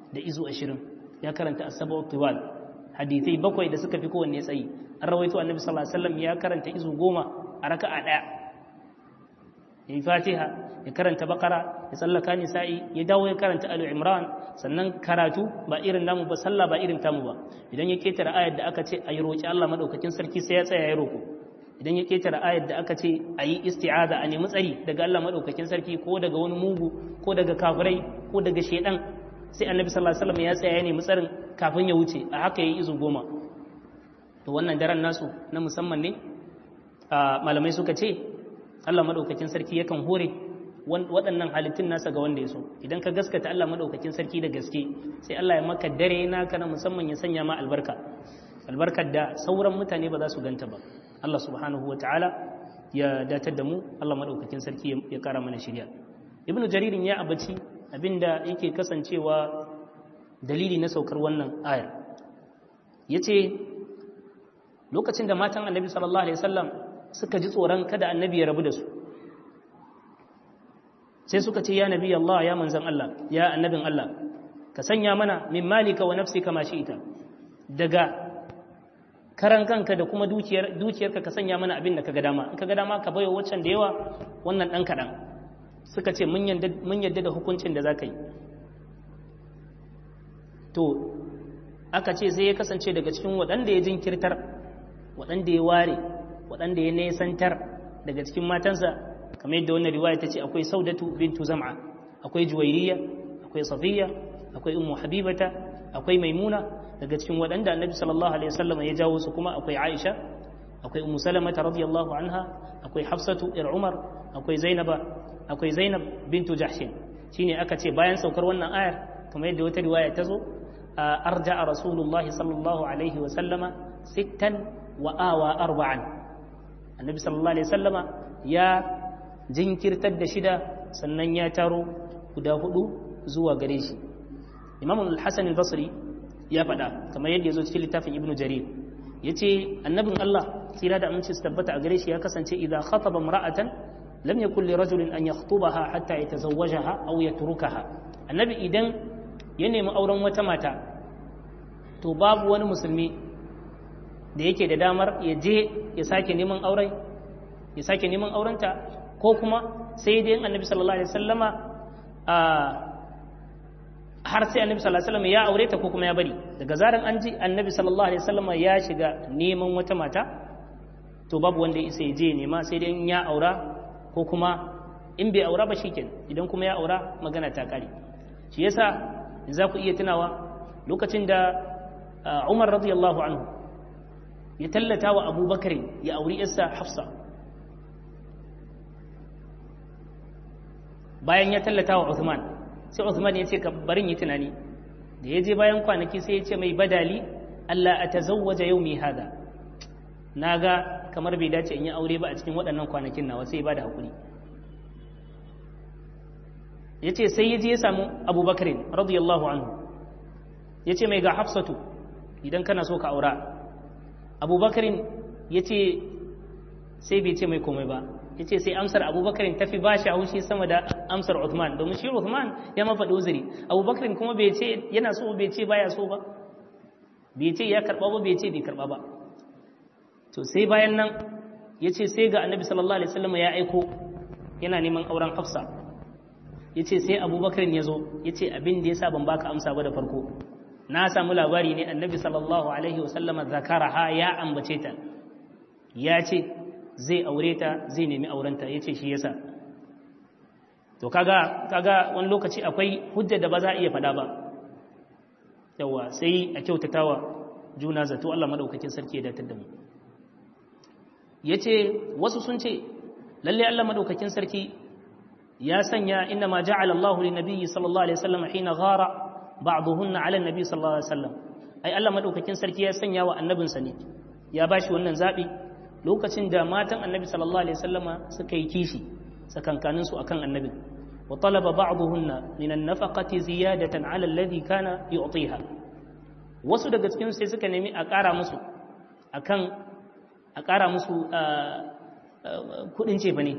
da izu 20 ya karanta as-sab'u tiwal hadithai bakwai da suka fi kowanne tsayi an rawaito annabi sallallahu alaihi wasallam ya karanta izu goma a raka'a daya ya yi fatiha ya karanta bakara ya tsallaka nisa'i ya dawo ya karanta alu imran sannan karatu ba irin namu ba sallah ba irin tamu ba idan ya ketara ayar da aka ce a yi roƙi Allah madaukakin sarki sai ya tsaya ya roƙo idan ya ketara ayar da aka ce a yi isti'aza a nemi tsari daga Allah madaukakin sarki ko daga wani mugu ko daga kafirai ko daga shedan sai annabi sallallahu alaihi wasallam ya tsaya ya nemi tsarin kafin ya wuce a haka yayi izu goma to wannan daren nasu na musamman ne malamai suka ce Allah madaukakin sarki yakan hore waɗannan halittun nasa ga wanda ya so idan ka gaskata Allah madaukakin sarki da gaske sai Allah ya maka dare naka na musamman ya sanya ma albarka albarkar da sauran mutane ba za su ganta ba Allah subhanahu wa ta'ala ya datar da mu Allah madaukakin sarki ya kara mana shirya ibnu jaririn ya abaci abinda yake kasancewa dalili na saukar wannan ayar yace lokacin da matan annabi sallallahu alaihi wasallam suka ji tsoron kada annabi ya rabu da su sai suka ce ya nabi Allah ya manzan Allah ya annabin Allah ka sanya mana min malika wa nafsika ma ita daga karan kanka da kuma dukiyar dukiyarka ka sanya mana abin da kaga dama in kaga dama ka bayo waccan da yawa wannan dan kadan suka ce mun yadda mun yadda da hukuncin da zaka yi to aka ce sai ya kasance daga cikin waɗanda ya jinkirtar waɗanda ya ware waɗanda ya nesantar daga cikin matansa kamar yadda wannan riwaya ta ce akwai saudatu bintu zam'a akwai juwairiya akwai safiya akwai ummu habibata akwai maimuna daga cikin waɗanda annabi sallallahu alaihi wasallam ya jawo su kuma akwai aisha akwai ummu salamata radiyallahu anha akwai hafsatu ir umar akwai zainaba akwai zainab bintu jahshin shine aka ce bayan saukar wannan ayar kamar yadda wata riwaya ta zo arja'a rasulullahi sallallahu alaihi wasallama sittan wa awa arba'an annabi sallallahu alaihi wasallama ya jinkirtar da shida sannan ya taro guda hudu zuwa gare shi imam al-hasan al-basri ya faɗa kamar yadda ya zo cikin littafin ibnu jarir ya ce annabin allah tsira da aminci su tabbata a gare shi ya kasance idan khataba mara'atan lam yakun li rajulin an yakhtubaha hatta yatazawwajaha aw yatrukaha annabi idan ya nemi auren wata mata to babu wani musulmi da yake da damar ya je ya sake neman auren ya sake neman aurenta ko kuma sai dai annabi sallallahu alaihi wasallama har sai annabi sallallahu alaihi wasallam ya aure ta ko kuma ya bari daga zaran an ji annabi sallallahu alaihi wasallama ya shiga neman wata mata to babu wanda ya ya je nema sai dai ya aura ko kuma in bai aura ba shikenan idan kuma ya aura magana ta kare shi yasa za ku iya tunawa lokacin da Umar radiyallahu anhu ya tallata wa Abubakar ya auri yarsa Hafsa bayan ya tallata wa Uthman sai Uthman ya ce ka barin yi tunani da ya je bayan kwanaki sai ya ce mai badali Allah a tazawwaja yau mai hada na ga kamar bai dace in yi aure ba a cikin waɗannan kwanakin nawa sai ba da haƙuri ya ce sai ya je ya samu abubakar radiyallahu anhu ya ce mai ga hafsatu idan kana so ka aura abubakar ya ce sai bai ce mai komai ba ya ce sai amsar abubakar ta fi ba shi haushi sama da amsar Uthman domin shi Uthman ya mafaɗi uzuri abubakar kuma bai ce yana so bai ce baya so ba bai ce ya karɓa ba bai ce bai karɓa ba to sai bayan nan ya ce sai ga annabi sallallahu alaihi wasallam ya aiko yana neman auren hafsa ya ce sai abubakar ya zo ya ce abin da ya sa ban baka amsa ba da farko na samu labari ne annabi sallallahu alaihi wasallama zakaraha ya ambace ta ya ce zai aure ta zai nemi aurenta ya ce shi yasa to kaga kaga wani lokaci akwai hujja da ba za a iya faɗa ba yawa sai a kyautatawa juna zato Allah madaukakin sarki ya datar da mu yace wasu sun ce lalle Allah madaukakin sarki ya sanya inna ma ja'ala Allahu lin nabiyyi sallallahu alaihi wasallam hina ghara ba'dhunna 'ala an-nabi sallallahu alaihi wasallam ai Allah madaukakin sarki ya sanya wa annabinsa ne ya bashi wannan zabi lokacin da matan annabi sallallahu alaihi wasallama suka yi kishi sakankanin su akan annabin wa talaba ba'dhunna min an-nafaqati ziyadatan 'ala alladhi kana yu'tiha wasu daga cikin sai suka nemi a ƙara musu akan a ƙara musu kudin cefa ne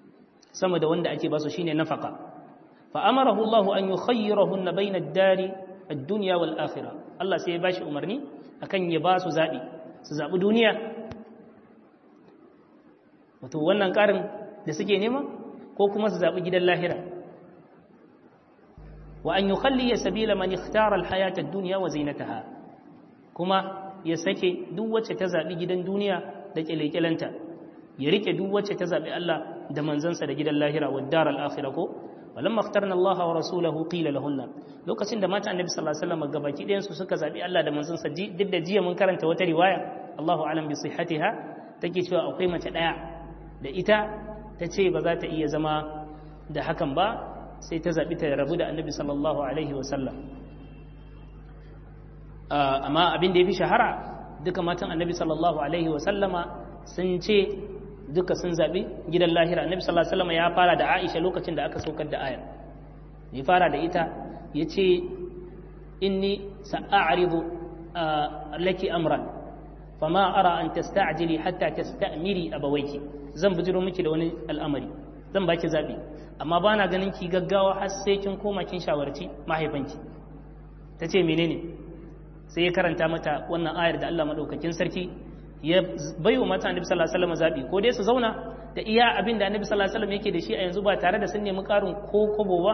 sama da wanda ake basu shine nafaka fa amarahu Allah an yukhayyirahunna bayna ad-dari ad-dunya wal akhirah Allah sai ya bashi umarni akan ya ba su zabi su zabi duniya wato wannan karin da suke nema ko kuma su zabi gidan lahira wa an yukhalli sabila man ikhtara al-hayata ad-dunya wa zinataha kuma ya sake duk wacce ta zabi gidan duniya da kyalekyalanta ya rike duk wacce ta zabi Allah da manzansa da gidan lahira wa daral akhirah ko walamma ikhtarna Allah wa rasulahu qila lahunna lokacin da mata annabi sallallahu alaihi wasallam gabaki ɗayan su suka zabi Allah da manzansa duk da jiya mun karanta wata riwaya Allahu alam bi sihhatiha take cewa akwai mace daya da ita ta ce ba za ta iya zama da hakan ba sai ta zabi ta rabu da annabi sallallahu alaihi wasallam amma abin da ya fi shahara duka matan annabi sallallahu alaihi wasallama sun ce duka sun zaɓi gidan lahira annabi sallallahu alaihi wasallama ya fara da aisha lokacin da aka saukar da ayar ya fara da ita ya ce inni sa'aridu laki amran fama ara an tasta'jili hatta tasta'miri abawayki zan bijiro miki da wani al'amari zan baki zaɓi amma ba na ganin ki gaggawa har sai kin koma kin shawarci mahaifanki ta ce menene sai ya karanta mata wannan ayar da Allah madaukakin sarki ya baiwa mata annabi sallallahu alaihi wasallam zabi ko dai su zauna da iya abin da annabi sallallahu alaihi wasallam yake da shi a yanzu ba tare da sun nemi karin ko kobo ba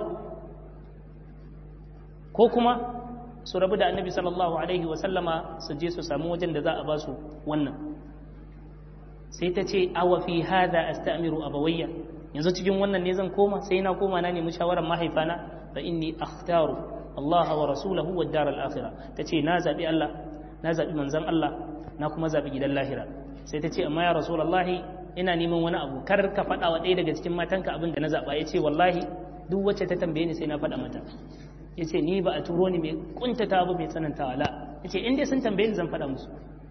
ko kuma su rabu da annabi sallallahu alaihi wasallama su je su samu wajen da za a ba su wannan sai ta ce awa fi hadha astamiru abawayya yanzu cikin wannan ne zan koma sai na koma na nemi shawarar mahaifana fa inni akhtaru Allah wa rasulahu wa dar al-akhirah tace na zabi Allah na zabi manzon Allah na kuma zabi gidan lahira sai tace amma ya rasulullahi ina neman wani abu kar ka faɗa wa ɗaya daga cikin matanka abin da na zaba yace wallahi duk wacce ta tambaye ni sai na faɗa mata yace ni ba a turo ni mai kuntata ba mai tsanantawa la yace in dai sun tambaye ni zan faɗa musu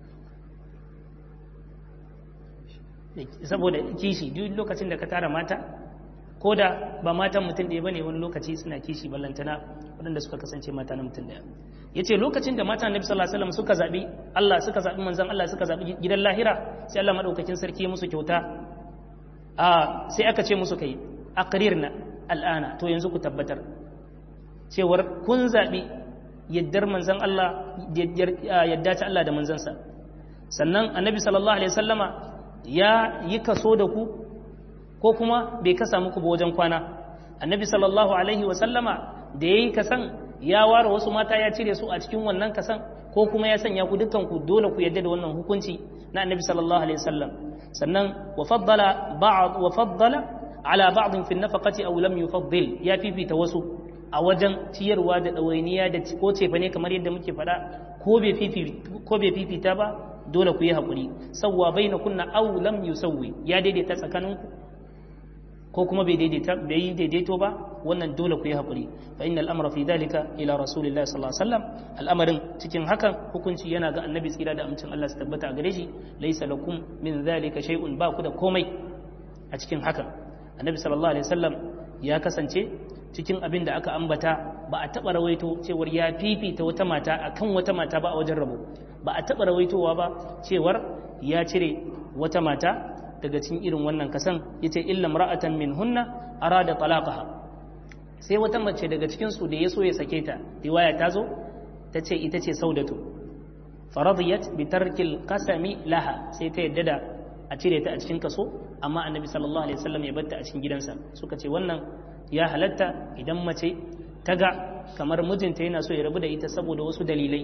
saboda kishi duk lokacin da ka tara mata ko da ba matan mutum ɗaya bane wani lokaci suna kishi ballantana waɗanda suka kasance mata na mutum ɗaya yace lokacin da mata annabi sallallahu alaihi wasallam suka zabi Allah suka zabi manzon Allah suka zabi gidan lahira sai Allah madaukakin sarki ya musu kyauta a sai aka ce musu kai aqrirna al'ana to yanzu ku tabbatar cewar kun zabi yaddar manzon Allah yadda ta Allah da manzansa sannan annabi sallallahu alaihi wasallama ya yi kaso da ku ko kuma bai kasa muku ba wajen kwana annabi sallallahu alaihi wasallama da ya yi kasan ya ware wasu mata ya cire su a cikin wannan kasan ko kuma ya sanya ku dukkan ku dole ku yadda da wannan hukunci na annabi sallallahu alaihi wasallam sannan wa faddala ba'd wa faddala ala ba'd fi nafaqati aw lam yufaddil ya fifita wasu a wajen ciyarwa da dawainiya da ko cefa ne kamar yadda muke faɗa ko bai fifita ko bai fifita ba dole ku yi haƙuri sauwa bai na kunna au lam yusawwi ya daidaita tsakaninku ko kuma bai daidaita bai yi daidaito ba wannan dole ku yi haƙuri fa inna al'amra fi dalika ila rasulillahi sallallahu alaihi wasallam al'amarin cikin hakan hukunci yana ga annabi tsira da amincin Allah su tabbata a gare shi laysa lakum min zalika shay'un ba ku da komai a cikin hakan annabi sallallahu alaihi wasallam ya kasance cikin abin da aka ambata ba a taɓa rawaito cewar ya fifita wata mata akan wata mata ba a wajen rabo ba a taɓa rawaitowa ba cewar ya cire wata mata daga cikin irin wannan kasan yace illa mar'atan min hunna arada talaqaha sai wata mace daga cikin su da yaso ya sake ta riwaya ta zo ta ce ita ce saudatu faradiyat bi tarkil qasami laha sai ta yadda da a cire ta a cikin kaso amma annabi sallallahu alaihi wasallam ya batta a cikin gidansa suka ce wannan ya halatta idan mace ta ga kamar mijinta yana so ya rabu da ita saboda wasu dalilai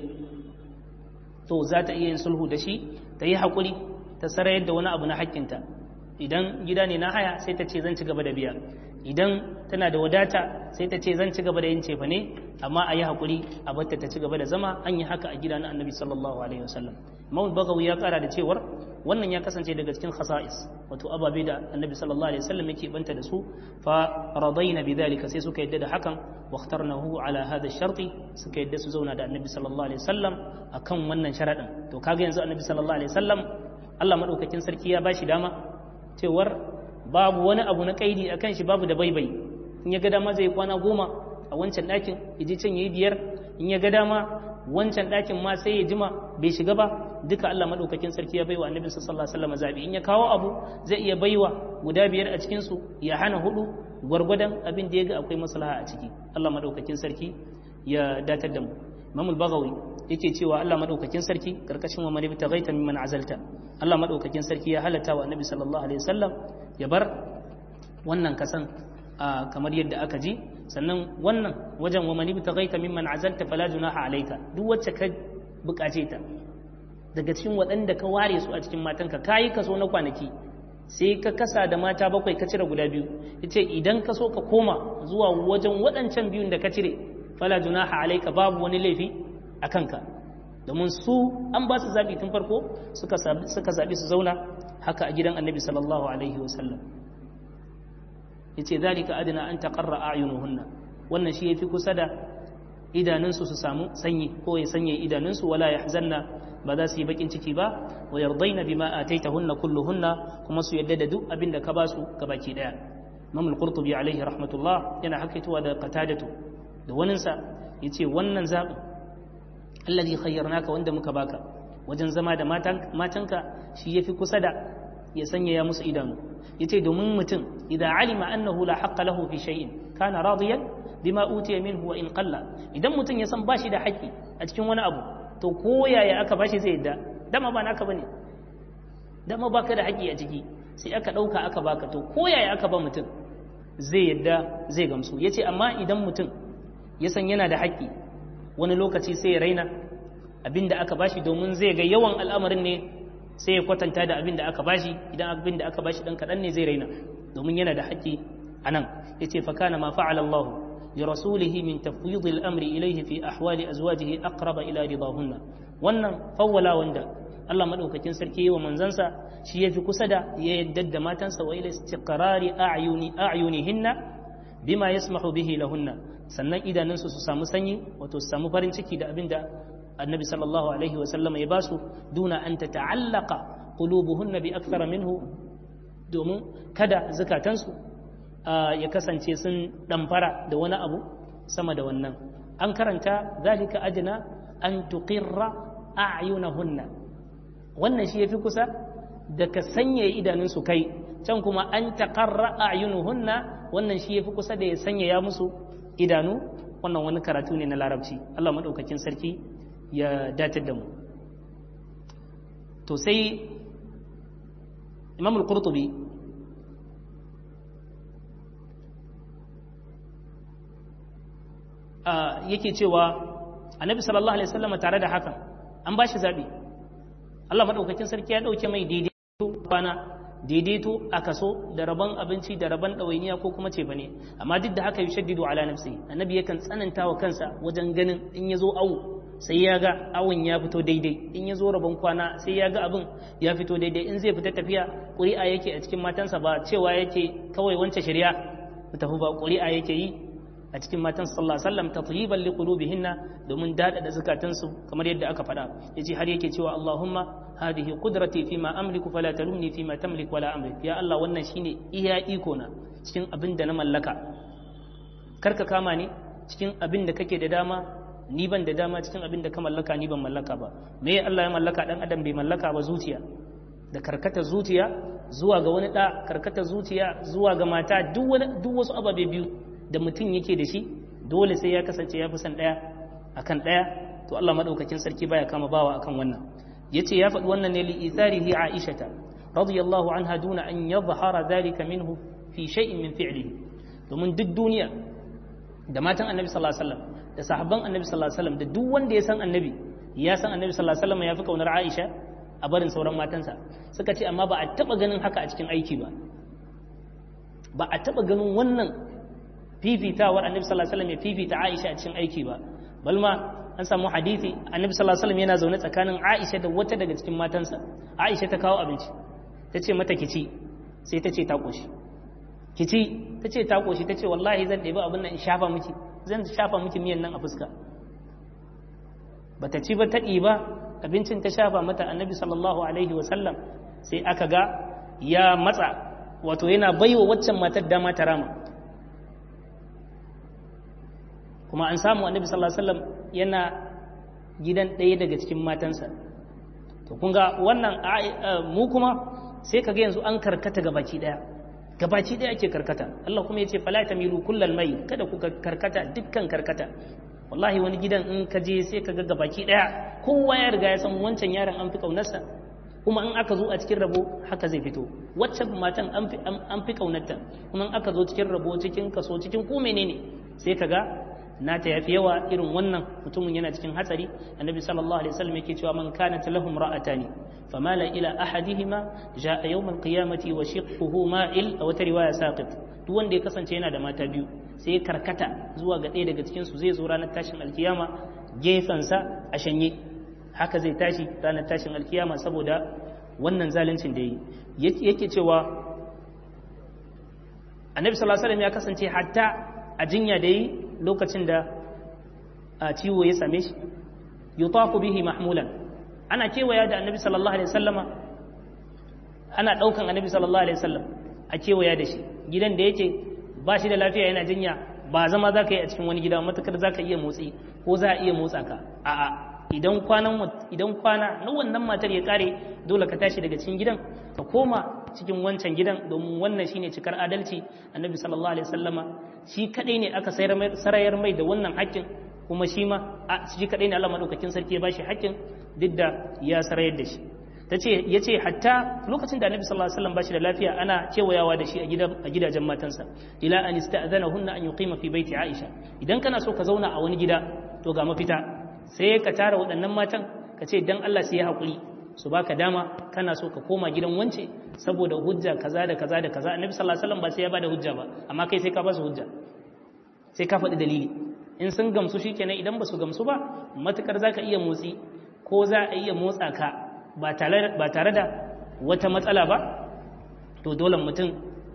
to za ta iya yin sulhu da shi ta yi haƙuri ta sarayar da wani abu na haƙƙinta idan gida ne na haya sai ta ce zan ci gaba da biya idan tana da wadata sai ta ce zan ci gaba da yin cefa ne amma a yi haƙuri a batta ta ci gaba da zama an yi haka a gida na annabi sallallahu alaihi wasallam imam bagawi ya kara da cewar wannan ya kasance daga cikin khasa'is wato ababe da annabi sallallahu alaihi wasallam yake banta da su fa radaina bidhalika sai suka yadda da hakan wa ikhtarnahu ala hadha sharti suka yadda su zauna da annabi sallallahu alaihi wasallam akan wannan sharadin to kaga yanzu annabi sallallahu alaihi wasallam Allah madaukakin sarki ya bashi dama cewar babu wani abu na kaidi akan shi babu da baibai in ya ga dama zai kwana goma a wancan ɗakin ya je can yayi biyar in ya ga dama wancan ɗakin ma sai ya jima bai shiga ba duka Allah madaukakin sarki ya baiwa annabi sallallahu alaihi wasallam zabi in ya kawo abu zai iya baiwa guda biyar a cikin su ya hana hudu gwargwadon abin da ya ga akwai maslaha a ciki Allah madaukakin sarki ya datar da mu Imam al-Baghawi yake cewa Allah madaukakin sarki karkashin wa man ibtaghaita mimman azalta Allah madaukakin sarki ya halatta wa Annabi sallallahu alaihi wasallam ya bar wannan kasan kamar yadda aka ji sannan wannan wajen wa man ibtaghaita mimman azalta fala junaha alayka duk wacce ka bukace ta daga cikin waɗanda ka ware su a cikin matanka kayi kaso na kwanaki sai ka kasa da mata bakwai ka cire guda biyu yace idan ka so ka koma zuwa wajen waɗancan biyun da ka cire fala junaha alayka babu wani laifi a kanka domin su an ba su zabi tun farko suka suka zabi su zauna haka a gidan annabi sallallahu alaihi wasallam yace zalika adna an taqarra a'yunuhunna wannan shi yafi kusa da idanunsu su samu sanyi ko ya sanye idanunsu wala yahzanna ba za su yi bakin ciki ba wa yardaina bima ataitahunna kulluhunna kuma su yadda da duk abin da ka ba su gabaki daya Imam al-Qurtubi alaihi rahmatullah yana hakaitowa da qatadatu da wanin sa yace wannan zabi alladhi khayyarnaka wanda muka baka wajen zama da matanka shi yafi kusa da ya sanya ya musu idanu yace domin mutum idan alima annahu la haqqa lahu fi shay'in kana radiyan bima utiya minhu wa in qalla idan mutum ya san bashi da haƙƙi a cikin wani abu to ko yaya aka bashi zai yadda dama ba naka bane dama baka da haƙƙi a ciki sai aka ɗauka aka baka to ko yaya aka ba mutum zai yadda zai gamsu yace amma idan mutum ya san yana da haƙƙi wani lokaci sai ya raina abin da aka bashi domin zai ga yawan al'amarin ne sai ya kwatanta da abin da aka bashi idan abin da aka bashi dan kaɗan ne zai raina domin yana da haƙƙi a nan ya ce fa kana ma fa'ala Allah li rasulihi min tafwid al-amri ilayhi fi ahwali azwajihi aqraba ila ridahunna wannan fawwala wanda Allah madaukakin sarki wa manzansa shi yafi kusa da ya yadda da matansa wa ila istiqrari a'yuni a'yunihinna bima yasmahu bihi lahunna sannan idanunsu su samu sanyi wato su samu farin ciki da abin da annabi sallallahu alaihi wasallama ya basu duna an ta ta'allaka qulubuhunna bi akthara minhu domin kada zakatansu ya kasance sun damfara da wani abu sama da wannan an karanta zalika adna an tuqirra a'yunahunna wannan shi yafi kusa da ka sanya idanunsu kai can kuma an taqarra a'yunuhunna wannan shi yafi kusa da ya sanya ya musu idanu wannan wani karatu ne na larabci Allah madaukakin sarki ya datar da mu to sai imam al-qurtubi yake cewa annabi sallallahu alaihi wasallam tare da hakan an ba shi zabi Allah madaukakin sarki ya dauke mai daidaito kwana daidaito a kaso da rabon abinci da rabon ɗawainiya ko kuma ce bane amma duk da haka yushaddidu ala nafsi annabi yakan tsananta wa kansa wajen ganin in ya zo awu sai ya ga awon ya fito daidai in ya zo rabon kwana sai ya ga abin ya fito daidai in zai fita tafiya ƙuri'a yake a cikin matansa ba cewa yake kawai wance shari'a ku tafi ba ƙuri'a yake yi a cikin matan sallallahu alaihi wasallam tatyiban liqulubihinna domin dada da zakatansu kamar yadda aka faɗa yace har yake cewa Allahumma hadhihi qudrati fima amliku fala talumni fima tamlik wala amlik ya Allah wannan shine iya iko na cikin abin da na mallaka karka kama ni cikin abin da kake da dama ni ban da dama cikin abin da ka mallaka ni ban mallaka ba me Allah ya mallaka dan adam bai mallaka ba zuciya da karkata zuciya zuwa ga wani da karkata zuciya zuwa ga mata duk wani duk wasu ababe biyu da mutum yake da shi dole sai ya kasance ya fi son daya akan daya to Allah madaukakin sarki baya kama bawa akan wannan yace ya faɗi wannan ne li itharihi aishata radiyallahu anha duna an yadhhara dhalika minhu fi shay'in min fi'lihi domin duk duniya da matan annabi sallallahu alaihi wasallam da sahabban annabi sallallahu alaihi wasallam da duk wanda ya san annabi ya san annabi sallallahu alaihi wasallam ya fi kaunar Aisha a barin sauran matansa suka ce amma ba a taba ganin haka a cikin aiki ba ba a taba ganin wannan fifitawar annabi sallallahu alaihi wasallam ya fifita Aisha a cikin aiki ba balma an samu hadisi annabi sallallahu alaihi wasallam yana zaune tsakanin Aisha da wata daga cikin matansa Aisha ta kawo abinci ta ce mata kici sai ta ce ta koshi kici ta ce ta koshi ta ce wallahi zan ɗebi abin nan in shafa miki zan shafa miki miyan nan a fuska bata ci ba ta ɗiba abincin ta shafa mata annabi sallallahu alaihi wasallam sai aka ga ya matsa wato yana baiwa waccan matar dama ta rama kuma an samu annabi sallallahu alaihi wasallam yana gidan ɗaya daga cikin matansa to kun ga wannan mu kuma sai kaga yanzu an karkata gabaki ɗaya gabaki ɗaya ake karkata Allah kuma yace fala tamilu kullal mai kada ku karkata dukkan karkata wallahi wani gidan in ka je sai ka ga gabaki daya kowa ya riga ya san wancan yaron an fi kaunarsa kuma in aka zo a cikin rabo haka zai fito wacce matan an fi kaunarta kuma in aka zo cikin rabo cikin kaso cikin ko menene sai ka ga nata yafi yawa irin wannan mutumin yana cikin hatsari annabi sallallahu alaihi wasallam yake cewa man kanat lahum ra'atani famala ila ahadihima jaa yawm alqiyamati wa shiqquhu ma'il aw ta riwaya saqit duk wanda ya kasance yana da mata biyu sai karkata zuwa ga ɗaya daga cikin su zai zo ranar tashin alkiyama gefensa a shanye haka zai tashi ranar tashin alkiyama saboda wannan zaluncin da yi yake cewa annabi sallallahu alaihi wasallam ya kasance hatta a jinya da yi lokacin da a ciwo ya same shi yutafu bihi mahmulan ana kewaya da annabi sallallahu alaihi wasallama ana daukan annabi sallallahu alaihi wasallam a kewaya da shi gidan da yake ba shi da lafiya yana jinya ba zama za ka yi a cikin wani gida matakar za ka iya motsi ko za a iya motsa ka a'a idan kwanan idan kwana na wannan matar ya kare dole ka tashi daga cikin gidan ka koma cikin wancan gidan domin wannan shine cikar adalci annabi sallallahu alaihi wasallama shi kadai ne aka sarayar mai da wannan haƙƙin kuma shi ma shi kadai ne Allah madaukakin sarki ya bashi haƙƙin duk da ya sarayar da shi tace yace hatta lokacin da annabi sallallahu alaihi wasallam bashi da lafiya ana kewayawa da shi a gidan a gidajen matansa ila an ista'zanahunna an yuqima fi baiti aisha idan kana so ka zauna a wani gida to ga mafita sai ka tara waɗannan matan ka ce dan Allah sai ya haƙuri su baka dama kana so ka koma gidan wance saboda hujja kaza da kaza da kaza annabi sallallahu alaihi wasallam ba sai ya bada hujja ba amma kai sai ka ba su hujja sai ka faɗi dalili in sun gamsu shikenan idan ba su gamsu ba matukar zaka iya motsi ko za a iya motsa ka ba tare ba tare da wata matsala ba to dole mutum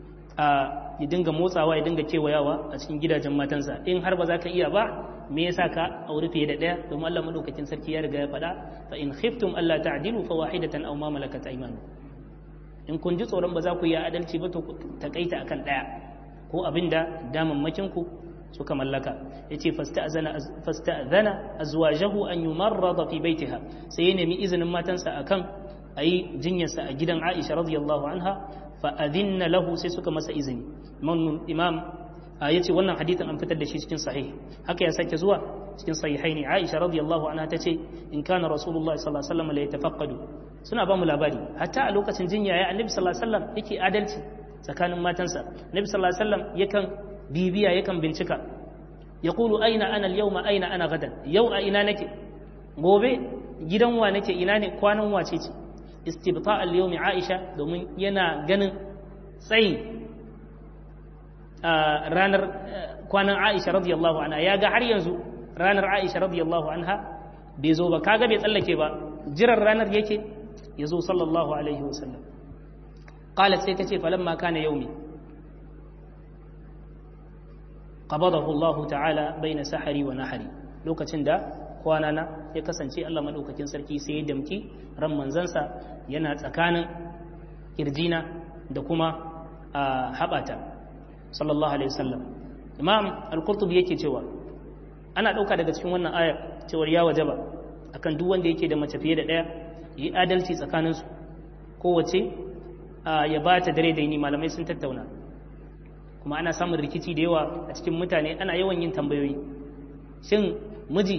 a ya dinga motsawa ya dinga kewayawa a cikin gidajen matansa in har ba za ka iya ba me yasa ka auri fiye da ɗaya domin Allah madaukakin sarki ya riga ya faɗa fa in khiftum alla ta'dilu fa wahidatan aw ma malakat aymanu in kun ji tsoron ba za ku yi adalci ba to ku takaita akan ɗaya ko abinda damammakin ku suka mallaka yace fasta'zana fasta'zana azwajahu an yumarrada fi baitiha sai ya nemi izinin matansa akan ayi jinyarsa a gidan Aisha radiyallahu anha fa adinna lahu sai suka masa izini imam ya ce wannan hadithin an fitar da shi cikin sahih haka ya sake zuwa cikin sahihaini aisha radiyallahu anha ta ce in kana rasulullahi sallallahu alaihi wasallam la yatafaqqadu suna ba mu labari hatta a lokacin jinya ya annabi sallallahu alaihi wasallam yake adalci tsakanin matansa annabi sallallahu alaihi wasallam yakan bibiya yakan bincika yaqulu aina ana al-yawma aina ana gadan yau a ina nake gobe gidan wa nake ina ne kwanan wace ce istibta al-yawmi aisha domin yana ganin tsayin ranar kwanan Aisha radiyallahu anha ya ga har yanzu ranar Aisha radiyallahu anha bai zo ba kaga bai tsallake ba jiran ranar yake ya zo sallallahu alaihi wasallam qalat sai tace falamma kana yaumi qabadahu Allah ta'ala baina sahari wa nahari lokacin da kwanana ya kasance Allah madaukakin sarki sai ya damki ran manzansa yana tsakanin kirjina da kuma haɓata sallallahu alaihi wasallam imam al-qurtubi yake cewa ana dauka daga cikin wannan aya cewar ya wajaba akan duk wanda yake da mace fiye da daya yi adalci tsakanin su kowace ya bata dare da yini malamai sun tattauna kuma ana samun rikici da yawa a cikin mutane ana yawan yin tambayoyi shin miji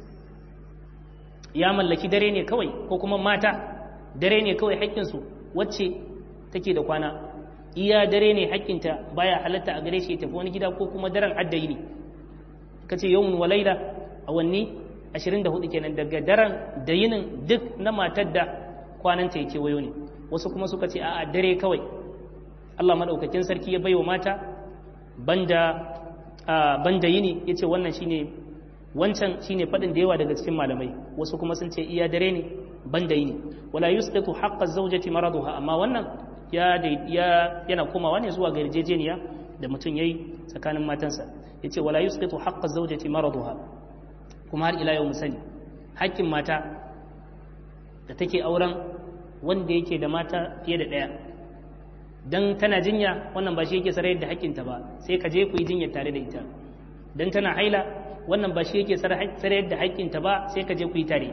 ya mallaki dare ne kawai ko kuma mata dare ne kawai haƙƙinsu wacce take da kwana iya dare ne hakkinta baya halatta a gare shi ya tafi wani gida ko kuma daren addayi ne ka ce yawmun wa laila awanni 24 kenan daga daren da yinin duk na matar da kwananta yake wayo ne wasu kuma suka ce a'a dare kawai Allah madaukakin sarki ya baiwa mata banda banda yini yace wannan shine wancan shine fadin da yawa daga cikin malamai wasu kuma sun ce iya dare ne banda yini wala yusqitu haqqa zawjati maraduha amma wannan ya yana komawa ne zuwa ga yarjejeniya da mutum yayi tsakanin matansa yace wala yusqitu haqqa zawjati maraduha kuma har ila yau mu sani haƙƙin mata da take auren wanda yake da mata fiye da ɗaya dan tana jinya wannan ba shi yake sarayar da haƙƙinta ba sai ka je ku yi jinyar tare da ita dan tana haila wannan ba shi yake sarayar da haƙƙinta ba sai ka je ku yi tare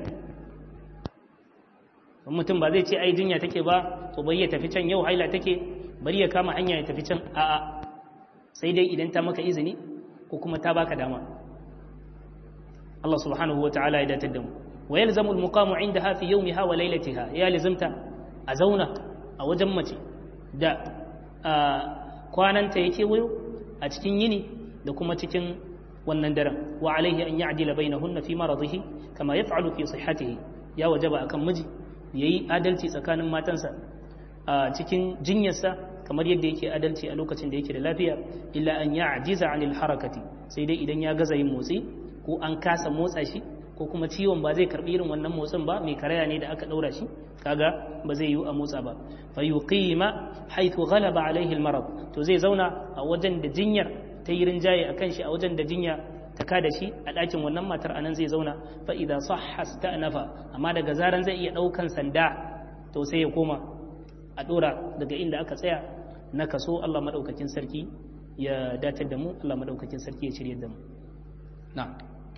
mutum ba zai ce ai jinya take ba to bari ya tafi can yau haila take bari ya kama hanya ya tafi can a'a sai dai idan ta maka izini ko kuma ta baka dama Allah subhanahu wa ta'ala ya datar da mu wa yalzamu al-muqamu indaha fi yawmiha wa laylatiha ya lazimta a zauna a wajen mace da kwananta yake wayo a cikin yini da kuma cikin wannan daren wa alaihi an ya'dila bainahunna fi maradihi kama yaf'alu fi sihhatihi ya wajaba akan miji yayi adalci tsakanin matansa a cikin jinyarsa kamar yadda yake adalci a lokacin da yake da lafiya illa an ya'jiza 'anil harakati sai dai idan ya gaza yin motsi ko an kasa motsa shi ko kuma ciwon ba zai karbi irin wannan motsin ba mai karaya ne da aka daura shi kaga ba zai yi a motsa ba fa yuqima haythu ghalaba alaihi almarad to zai zauna a wajen da jinyar ta yi rinjaye akan shi a wajen da jinya ta kada shi a ɗakin wannan matar anan zai zauna fa idza sahha sta'nafa amma daga zaran zai iya ɗaukan sanda to sai ya koma a ɗora daga inda aka tsaya na kaso Allah madaukakin sarki ya datar da mu Allah madaukakin sarki ya shirye da mu na'am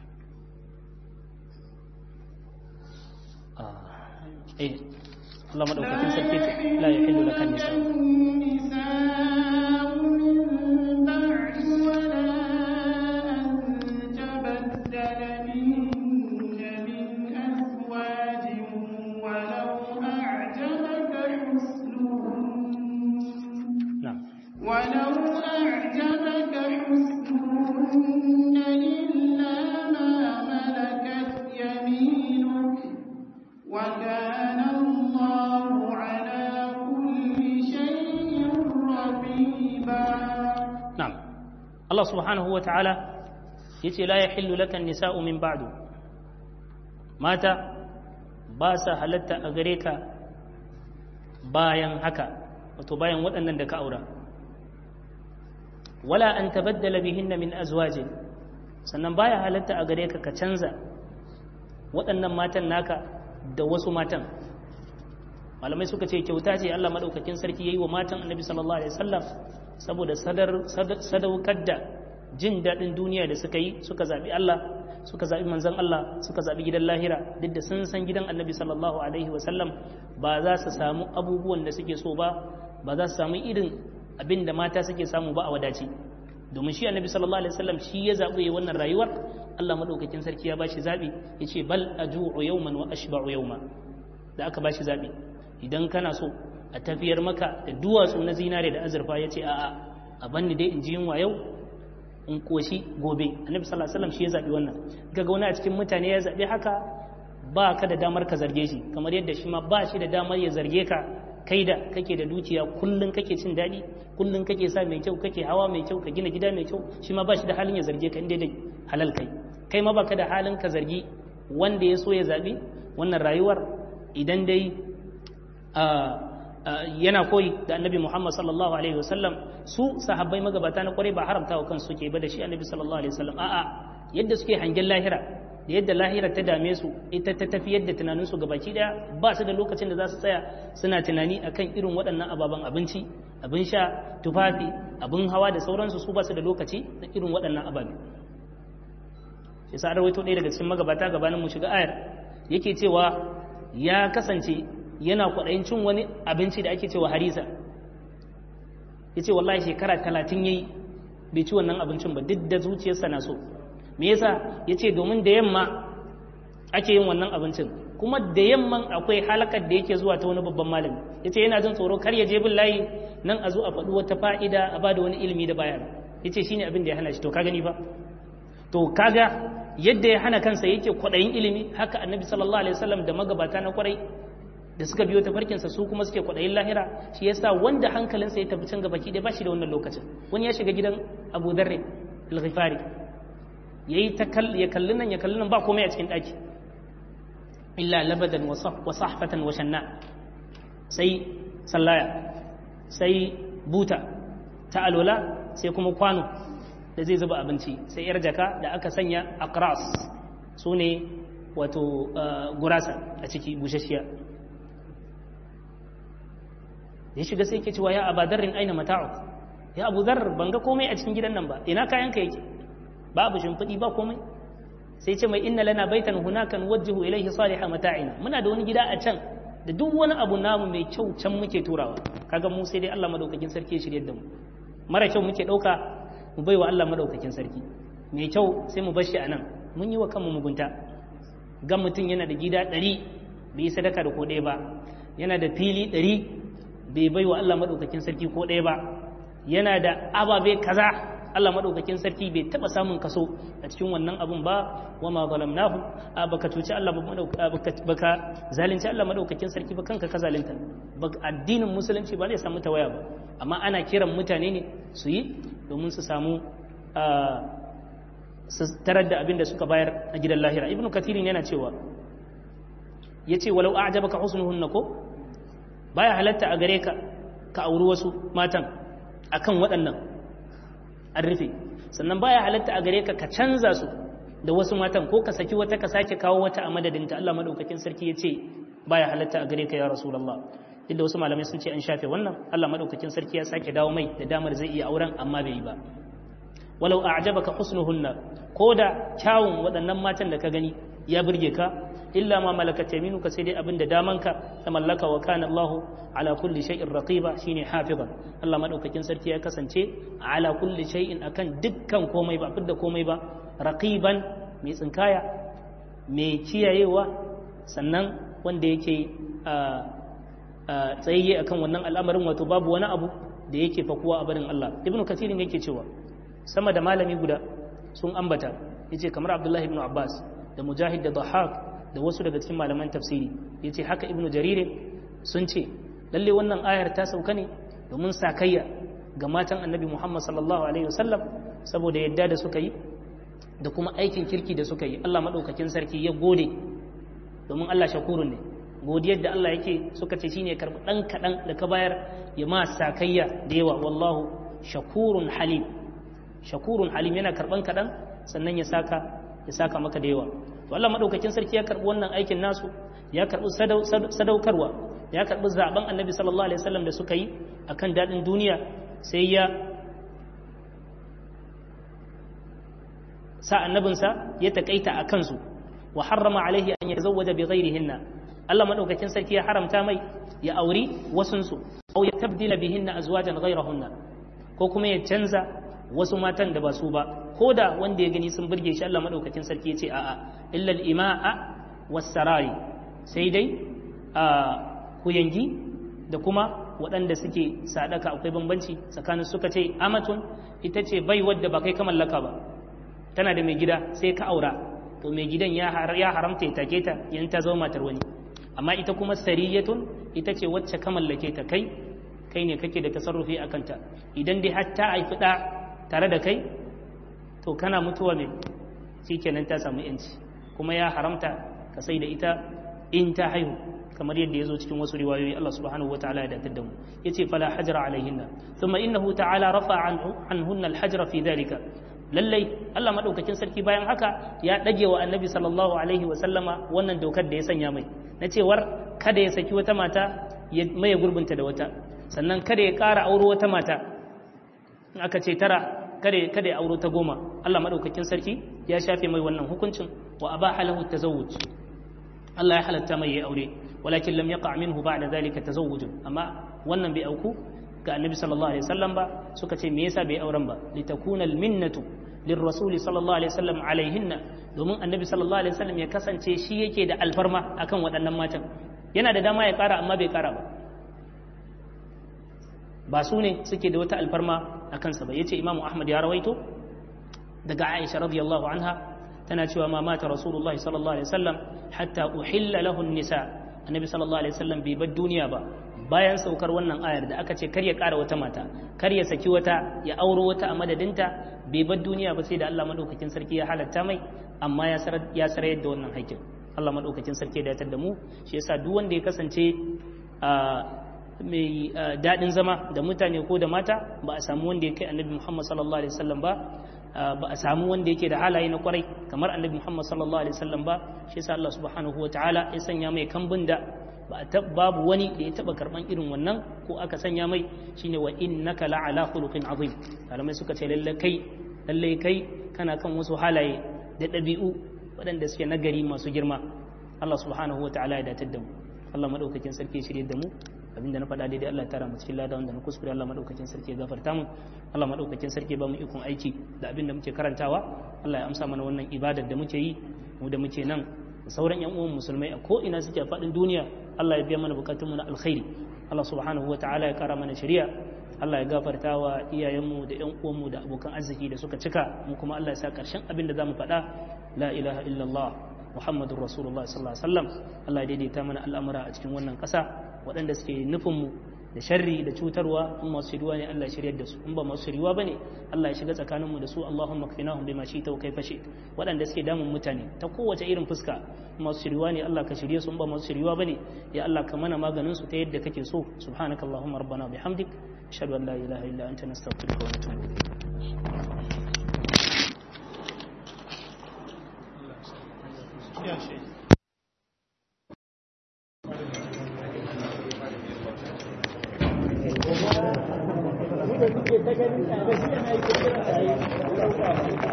eh Allah madaukakin sarki la yahillu laka nisa ولو أعجبك حسنهن إلا ما ملكت يمينك وكان الله على كل شيء رقيبا نعم الله سبحانه وتعالى yace la yahillu laka nisa'u min ba'du mata ba sa halatta a gare ka bayan haka wato bayan waɗannan da ka aura wala an tabaddala bihinna min azwajin sannan baya halatta a gare ka ka canza waɗannan matan naka da wasu matan malamai suka ce kyauta ce Allah madaukakin sarki yayi wa matan Annabi sallallahu alaihi wasallam saboda sadaukar da jin daɗin duniya da suka yi suka zaɓi Allah suka zaɓi manzon Allah suka zaɓi gidan lahira duk da sun san gidan Annabi sallallahu alaihi wasallam ba za su samu abubuwan da suke so ba ba za su samu irin abin da mata suke samu ba a wadaci domin shi Annabi sallallahu alaihi wasallam shi ya zaɓi wannan rayuwar Allah madaukakin sarki ya bashi zaɓi yace bal aju'u yawman wa ashba'u yawma da aka bashi zaɓi idan kana so a tafiyar maka da duwatsu na zinare da azurfa ya ce a'a a banni dai in ji yunwa yau in koshi gobe annabi sallallahu alaihi wasallam shi ya zabi wannan kaga wani a cikin mutane ya zabi haka ba ka da damar ka zarge shi kamar yadda shi ma ba shi da damar ya zarge ka kai da kake da dukiya kullun kake cin daɗi kullun kake sa mai kyau kake hawa mai kyau ka gina gida mai kyau shi ma ba shi da halin ya zarge ka inda da halal kai kai ma baka da halin ka zargi wanda ya so ya zabi wannan rayuwar idan dai yana koyi da annabi Muhammad sallallahu alaihi wasallam su sahabbai magabata na kwarai ba haramta wa kansu suke ba da shi annabi sallallahu alaihi wasallam a'a yadda suke hangen lahira da yadda lahira ta dame su ita ta tafi yadda tunaninsu gabaki daya ba su da lokacin da za su tsaya suna tunani akan irin waɗannan ababen abinci abin sha tufafi abin hawa da sauransu su ba su da lokaci na irin waɗannan ababe shi sa rawaito ɗaya daga cikin magabata gabanin mu shiga ayar yake cewa ya kasance yana kwaɗayin cin wani abinci da ake cewa harisa ya ce wallahi shekara talatin ya yi bai ci wannan abincin ba duk da zuciyarsa na so me yasa ya ce domin da yamma ake yin wannan abincin kuma da yamman akwai halakar da yake zuwa ta wani babban malami ya ce yana jin tsoro kar ya je bin layi nan a zo a faɗi wata fa'ida a ba da wani ilimi da bayan ya ce shine abin da ya hana shi to ka gani ba to kaga yadda ya hana kansa yake kwaɗayin ilimi haka annabi sallallahu alaihi wasallam da magabata na kwarai da suka biyo tafarkinsa su kuma suke kwaɗayin lahira shi yasa wanda hankalinsa ya tafi can gaba ki ba shi da wannan lokacin wani ya shiga gidan abu darre al-ghifari yayi ta ya kalli nan ya kalli nan ba komai a cikin ɗaki illa labadan wa sahfatan wa shanna sai sallaya sai buta ta alola sai kuma kwano da zai zuba abinci sai yar jaka da aka sanya aqras su ne wato gurasa a ciki bushashiya ya shiga sai ke cewa ya abadarrin aina mata'u ya abu zar ban ga komai a cikin gidan nan ba ina kayanka yake babu shimfiɗi ba komai sai ce mai inna lana baitan hunakan wajjihu ilaihi salihah mata'ina muna da wani gida a can da duk wani abu namu mai kyau can muke turawa kaga mu sai dai Allah madaukakin sarki ya shirye da mu mara kyau muke dauka mu baiwa Allah madaukakin sarki mai kyau sai mu bar shi anan mun yi wa kanmu mugunta ga mutum yana da gida ɗari bai yi sadaka da ko ɗaya ba yana da fili ɗari bai bai wa Allah maɗaukakin sarki ko ɗaya ba yana da ababe kaza Allah maɗaukakin sarki bai taɓa samun kaso a cikin wannan abun ba wa ma zalamnahu baka cuci Allah baka zalunci Allah maɗaukakin sarki ba kanka ka zalunta addinin musulunci ba zai samu tawaya ba amma ana kiran mutane ne su yi domin su samu su tarar da abin da suka bayar a gidan lahira ibnu katirin yana cewa ya ce walau a'jabaka husnuhunna ko baya halatta a gare ka ka auri wasu matan akan waɗannan an rufe sannan baya halatta a gare ka ka canza su da wasu matan ko ka saki wata ka sake kawo wata a madadinta Allah madaukakin sarki ya ce baya halatta a gare ka ya rasulullah duk da wasu malamai sun ce an shafe wannan Allah madaukakin sarki ya sake dawo mai da damar zai iya auren amma bai yi ba walau a'jabaka husnuhunna ko da kyawun waɗannan matan da ka gani ya burge ka illa ma malakat yaminuka sai dai abinda damanka ta mallaka wa kana Allah ala kulli shay'in raqiba shine hafizan Allah madaukakin sarki ya kasance ala kulli shay'in akan dukkan komai ba fidda komai ba raqiban mai tsinkaya mai kiyayewa sannan wanda yake tsayayye akan wannan al'amarin wato babu wani abu da yake fakuwa a barin Allah ibnu kasirin yake cewa sama da malami guda sun ambata yace kamar Abdullahi ibn Abbas da Mujahid da Dhahhak da wasu daga cikin malaman tafsiri yace haka ibnu Jarir sun ce lalle wannan ayar ta sauka ne domin sakayya ga matan Annabi Muhammad sallallahu alaihi wasallam saboda yadda da suka yi da kuma aikin kirki da suka yi Allah madaukakin sarki ya gode domin Allah shakurun ne godiyar da Allah yake suka ce shine karɓi ɗan kaɗan da ka bayar ya ma sakayya da yawa wallahu shakurun halim shakurun halim yana karɓan kaɗan sannan ya saka ya saka maka da yawa to Allah madaukakin sarki ya karɓi wannan aikin nasu ya karɓi sadaukarwa ya karɓi zaben annabi sallallahu alaihi wasallam da suka yi akan daɗin duniya sai ya sa annabinsa ya takaita a kansu wa harrama alaihi an yazawwaja bi ghairihinna Allah madaukakin sarki ya haramta mai ya auri wasunsu aw ya tabdila bihinna azwajan ghairahunna ko kuma ya canza wasu matan da ba su ba ko da wanda ya gani sun burge shi Allah madaukakin sarki ya ce a'a illa al-ima'a was-sarari sai dai a kuyangi da kuma waɗanda suke sadaka akwai bambanci tsakanin suka ce amatun ita ce bai wadda ba kai ka mallaka ba tana da mai gida sai ka aura to mai gidan ya haramta ya take ta yan ta zama matar wani amma ita kuma sariyatun ita ce wacce ka mallake ta kai kai ne kake da tasarrufi a kanta idan dai har ta haifi ɗa tare da kai to kana mutuwa mai shikenan ta samu yanci kuma ya haramta ka sai da ita in ta haihu kamar yadda ya zo cikin wasu riwayoyi Allah subhanahu wataala ya datar da mu yace fala hajra alaihinna thumma innahu ta'ala rafa anhunna alhajra fi dhalika lallai Allah madaukakin sarki bayan haka ya dage wa annabi sallallahu alaihi wa sallama wannan dokar da ya sanya mai na cewar kada ya saki wata mata ya maye gurbinta da wata sannan kada ya ƙara auro wata mata in aka ce tara kada kada ya auro ta goma Allah madaukakin sarki ya shafe mai wannan hukuncin wa abaha lahu tazawwuj Allah ya halatta mai ya aure walakin lam yaqa minhu ba'da zalika tazawwuj amma wannan bai auku ga annabi sallallahu alaihi wasallam ba suka ce me yasa bai auren ba litakuna alminnatu lirrasul sallallahu alaihi wasallam alaihinna domin annabi sallallahu alaihi wasallam ya kasance shi yake da alfarma akan waɗannan matan yana da dama ya ƙara amma bai ƙara ba ba su ne suke da wata alfarma a kansa ba yace imamu ahmad ya rawaito daga aisha radiyallahu anha tana cewa ma mata rasulullahi sallallahu alaihi wasallam hatta uhilla lahu nisa annabi sallallahu alaihi wasallam bai bar duniya ba bayan saukar wannan ayar da aka ce kar ya ƙara wata mata kar ya saki wata ya auro wata a madadinta bai bar duniya ba sai da Allah madaukakin sarki ya halatta mai amma ya sarar ya sarar da wannan haƙƙin Allah madaukakin sarki ya datar da mu shi yasa duk wanda ya kasance mai daɗin zama da mutane ko da mata ba a samu wanda ya kai annabi Muhammad sallallahu alaihi wasallam ba ba a samu wanda yake da halaye na kwarai kamar annabi Muhammad sallallahu alaihi wasallam ba shi yasa Allah subhanahu wataala ya sanya mai kambun da ba babu wani da ya taba karban irin wannan ko aka sanya mai shine wa innaka la'ala khuluqin azim malamai suka ce lalle kai lalle kai kana kan wasu halaye da ɗabi'u waɗanda suke nagari masu girma Allah subhanahu wataala ya datar da mu Allah madaukakin sarki shirye da mu abinda na faɗa daidai Allah ya tara mu cikin lada wanda na kuskure Allah madaukakin sarki ya gafarta mu Allah madaukakin sarki ya ba mu ikon aiki da abinda muke karantawa Allah ya amsa mana wannan ibadar da muke yi mu da muke nan da sauran yan uwan musulmai a ko ina suke a faɗin duniya Allah ya biya mana bukatunmu na alkhairi Allah subhanahu wataala ya kara mana shari'a Allah ya gafarta wa iyayenmu da ƴan uwanmu da abokan arziki da suka cika mu kuma Allah ya sa ƙarshen abin da zamu faɗa la ilaha illallah muhammadur rasulullah sallallahu alaihi wasallam Allah ya daidaita mana al'amura a cikin wannan ƙasa waɗanda suke nufin mu da sharri da cutarwa in masu shiriwa ne Allah ya shiryar da su in ba masu shiriwa bane Allah ya shiga tsakanin mu da su Allahumma kfinahum bima shi'ta wa kaifa shi'ta waɗanda suke damun mutane ta kowace irin fuska masu shiriwa ne Allah ka shirye su in ba masu shiriwa bane ya Allah ka mana maganin su ta yadda kake so subhanakallahumma rabbana bihamdik ashhadu an la ilaha illa anta nastaghfiruka wa natubu ilayk Ya Sheikh. da kuke ta ganin a gaskiya na yi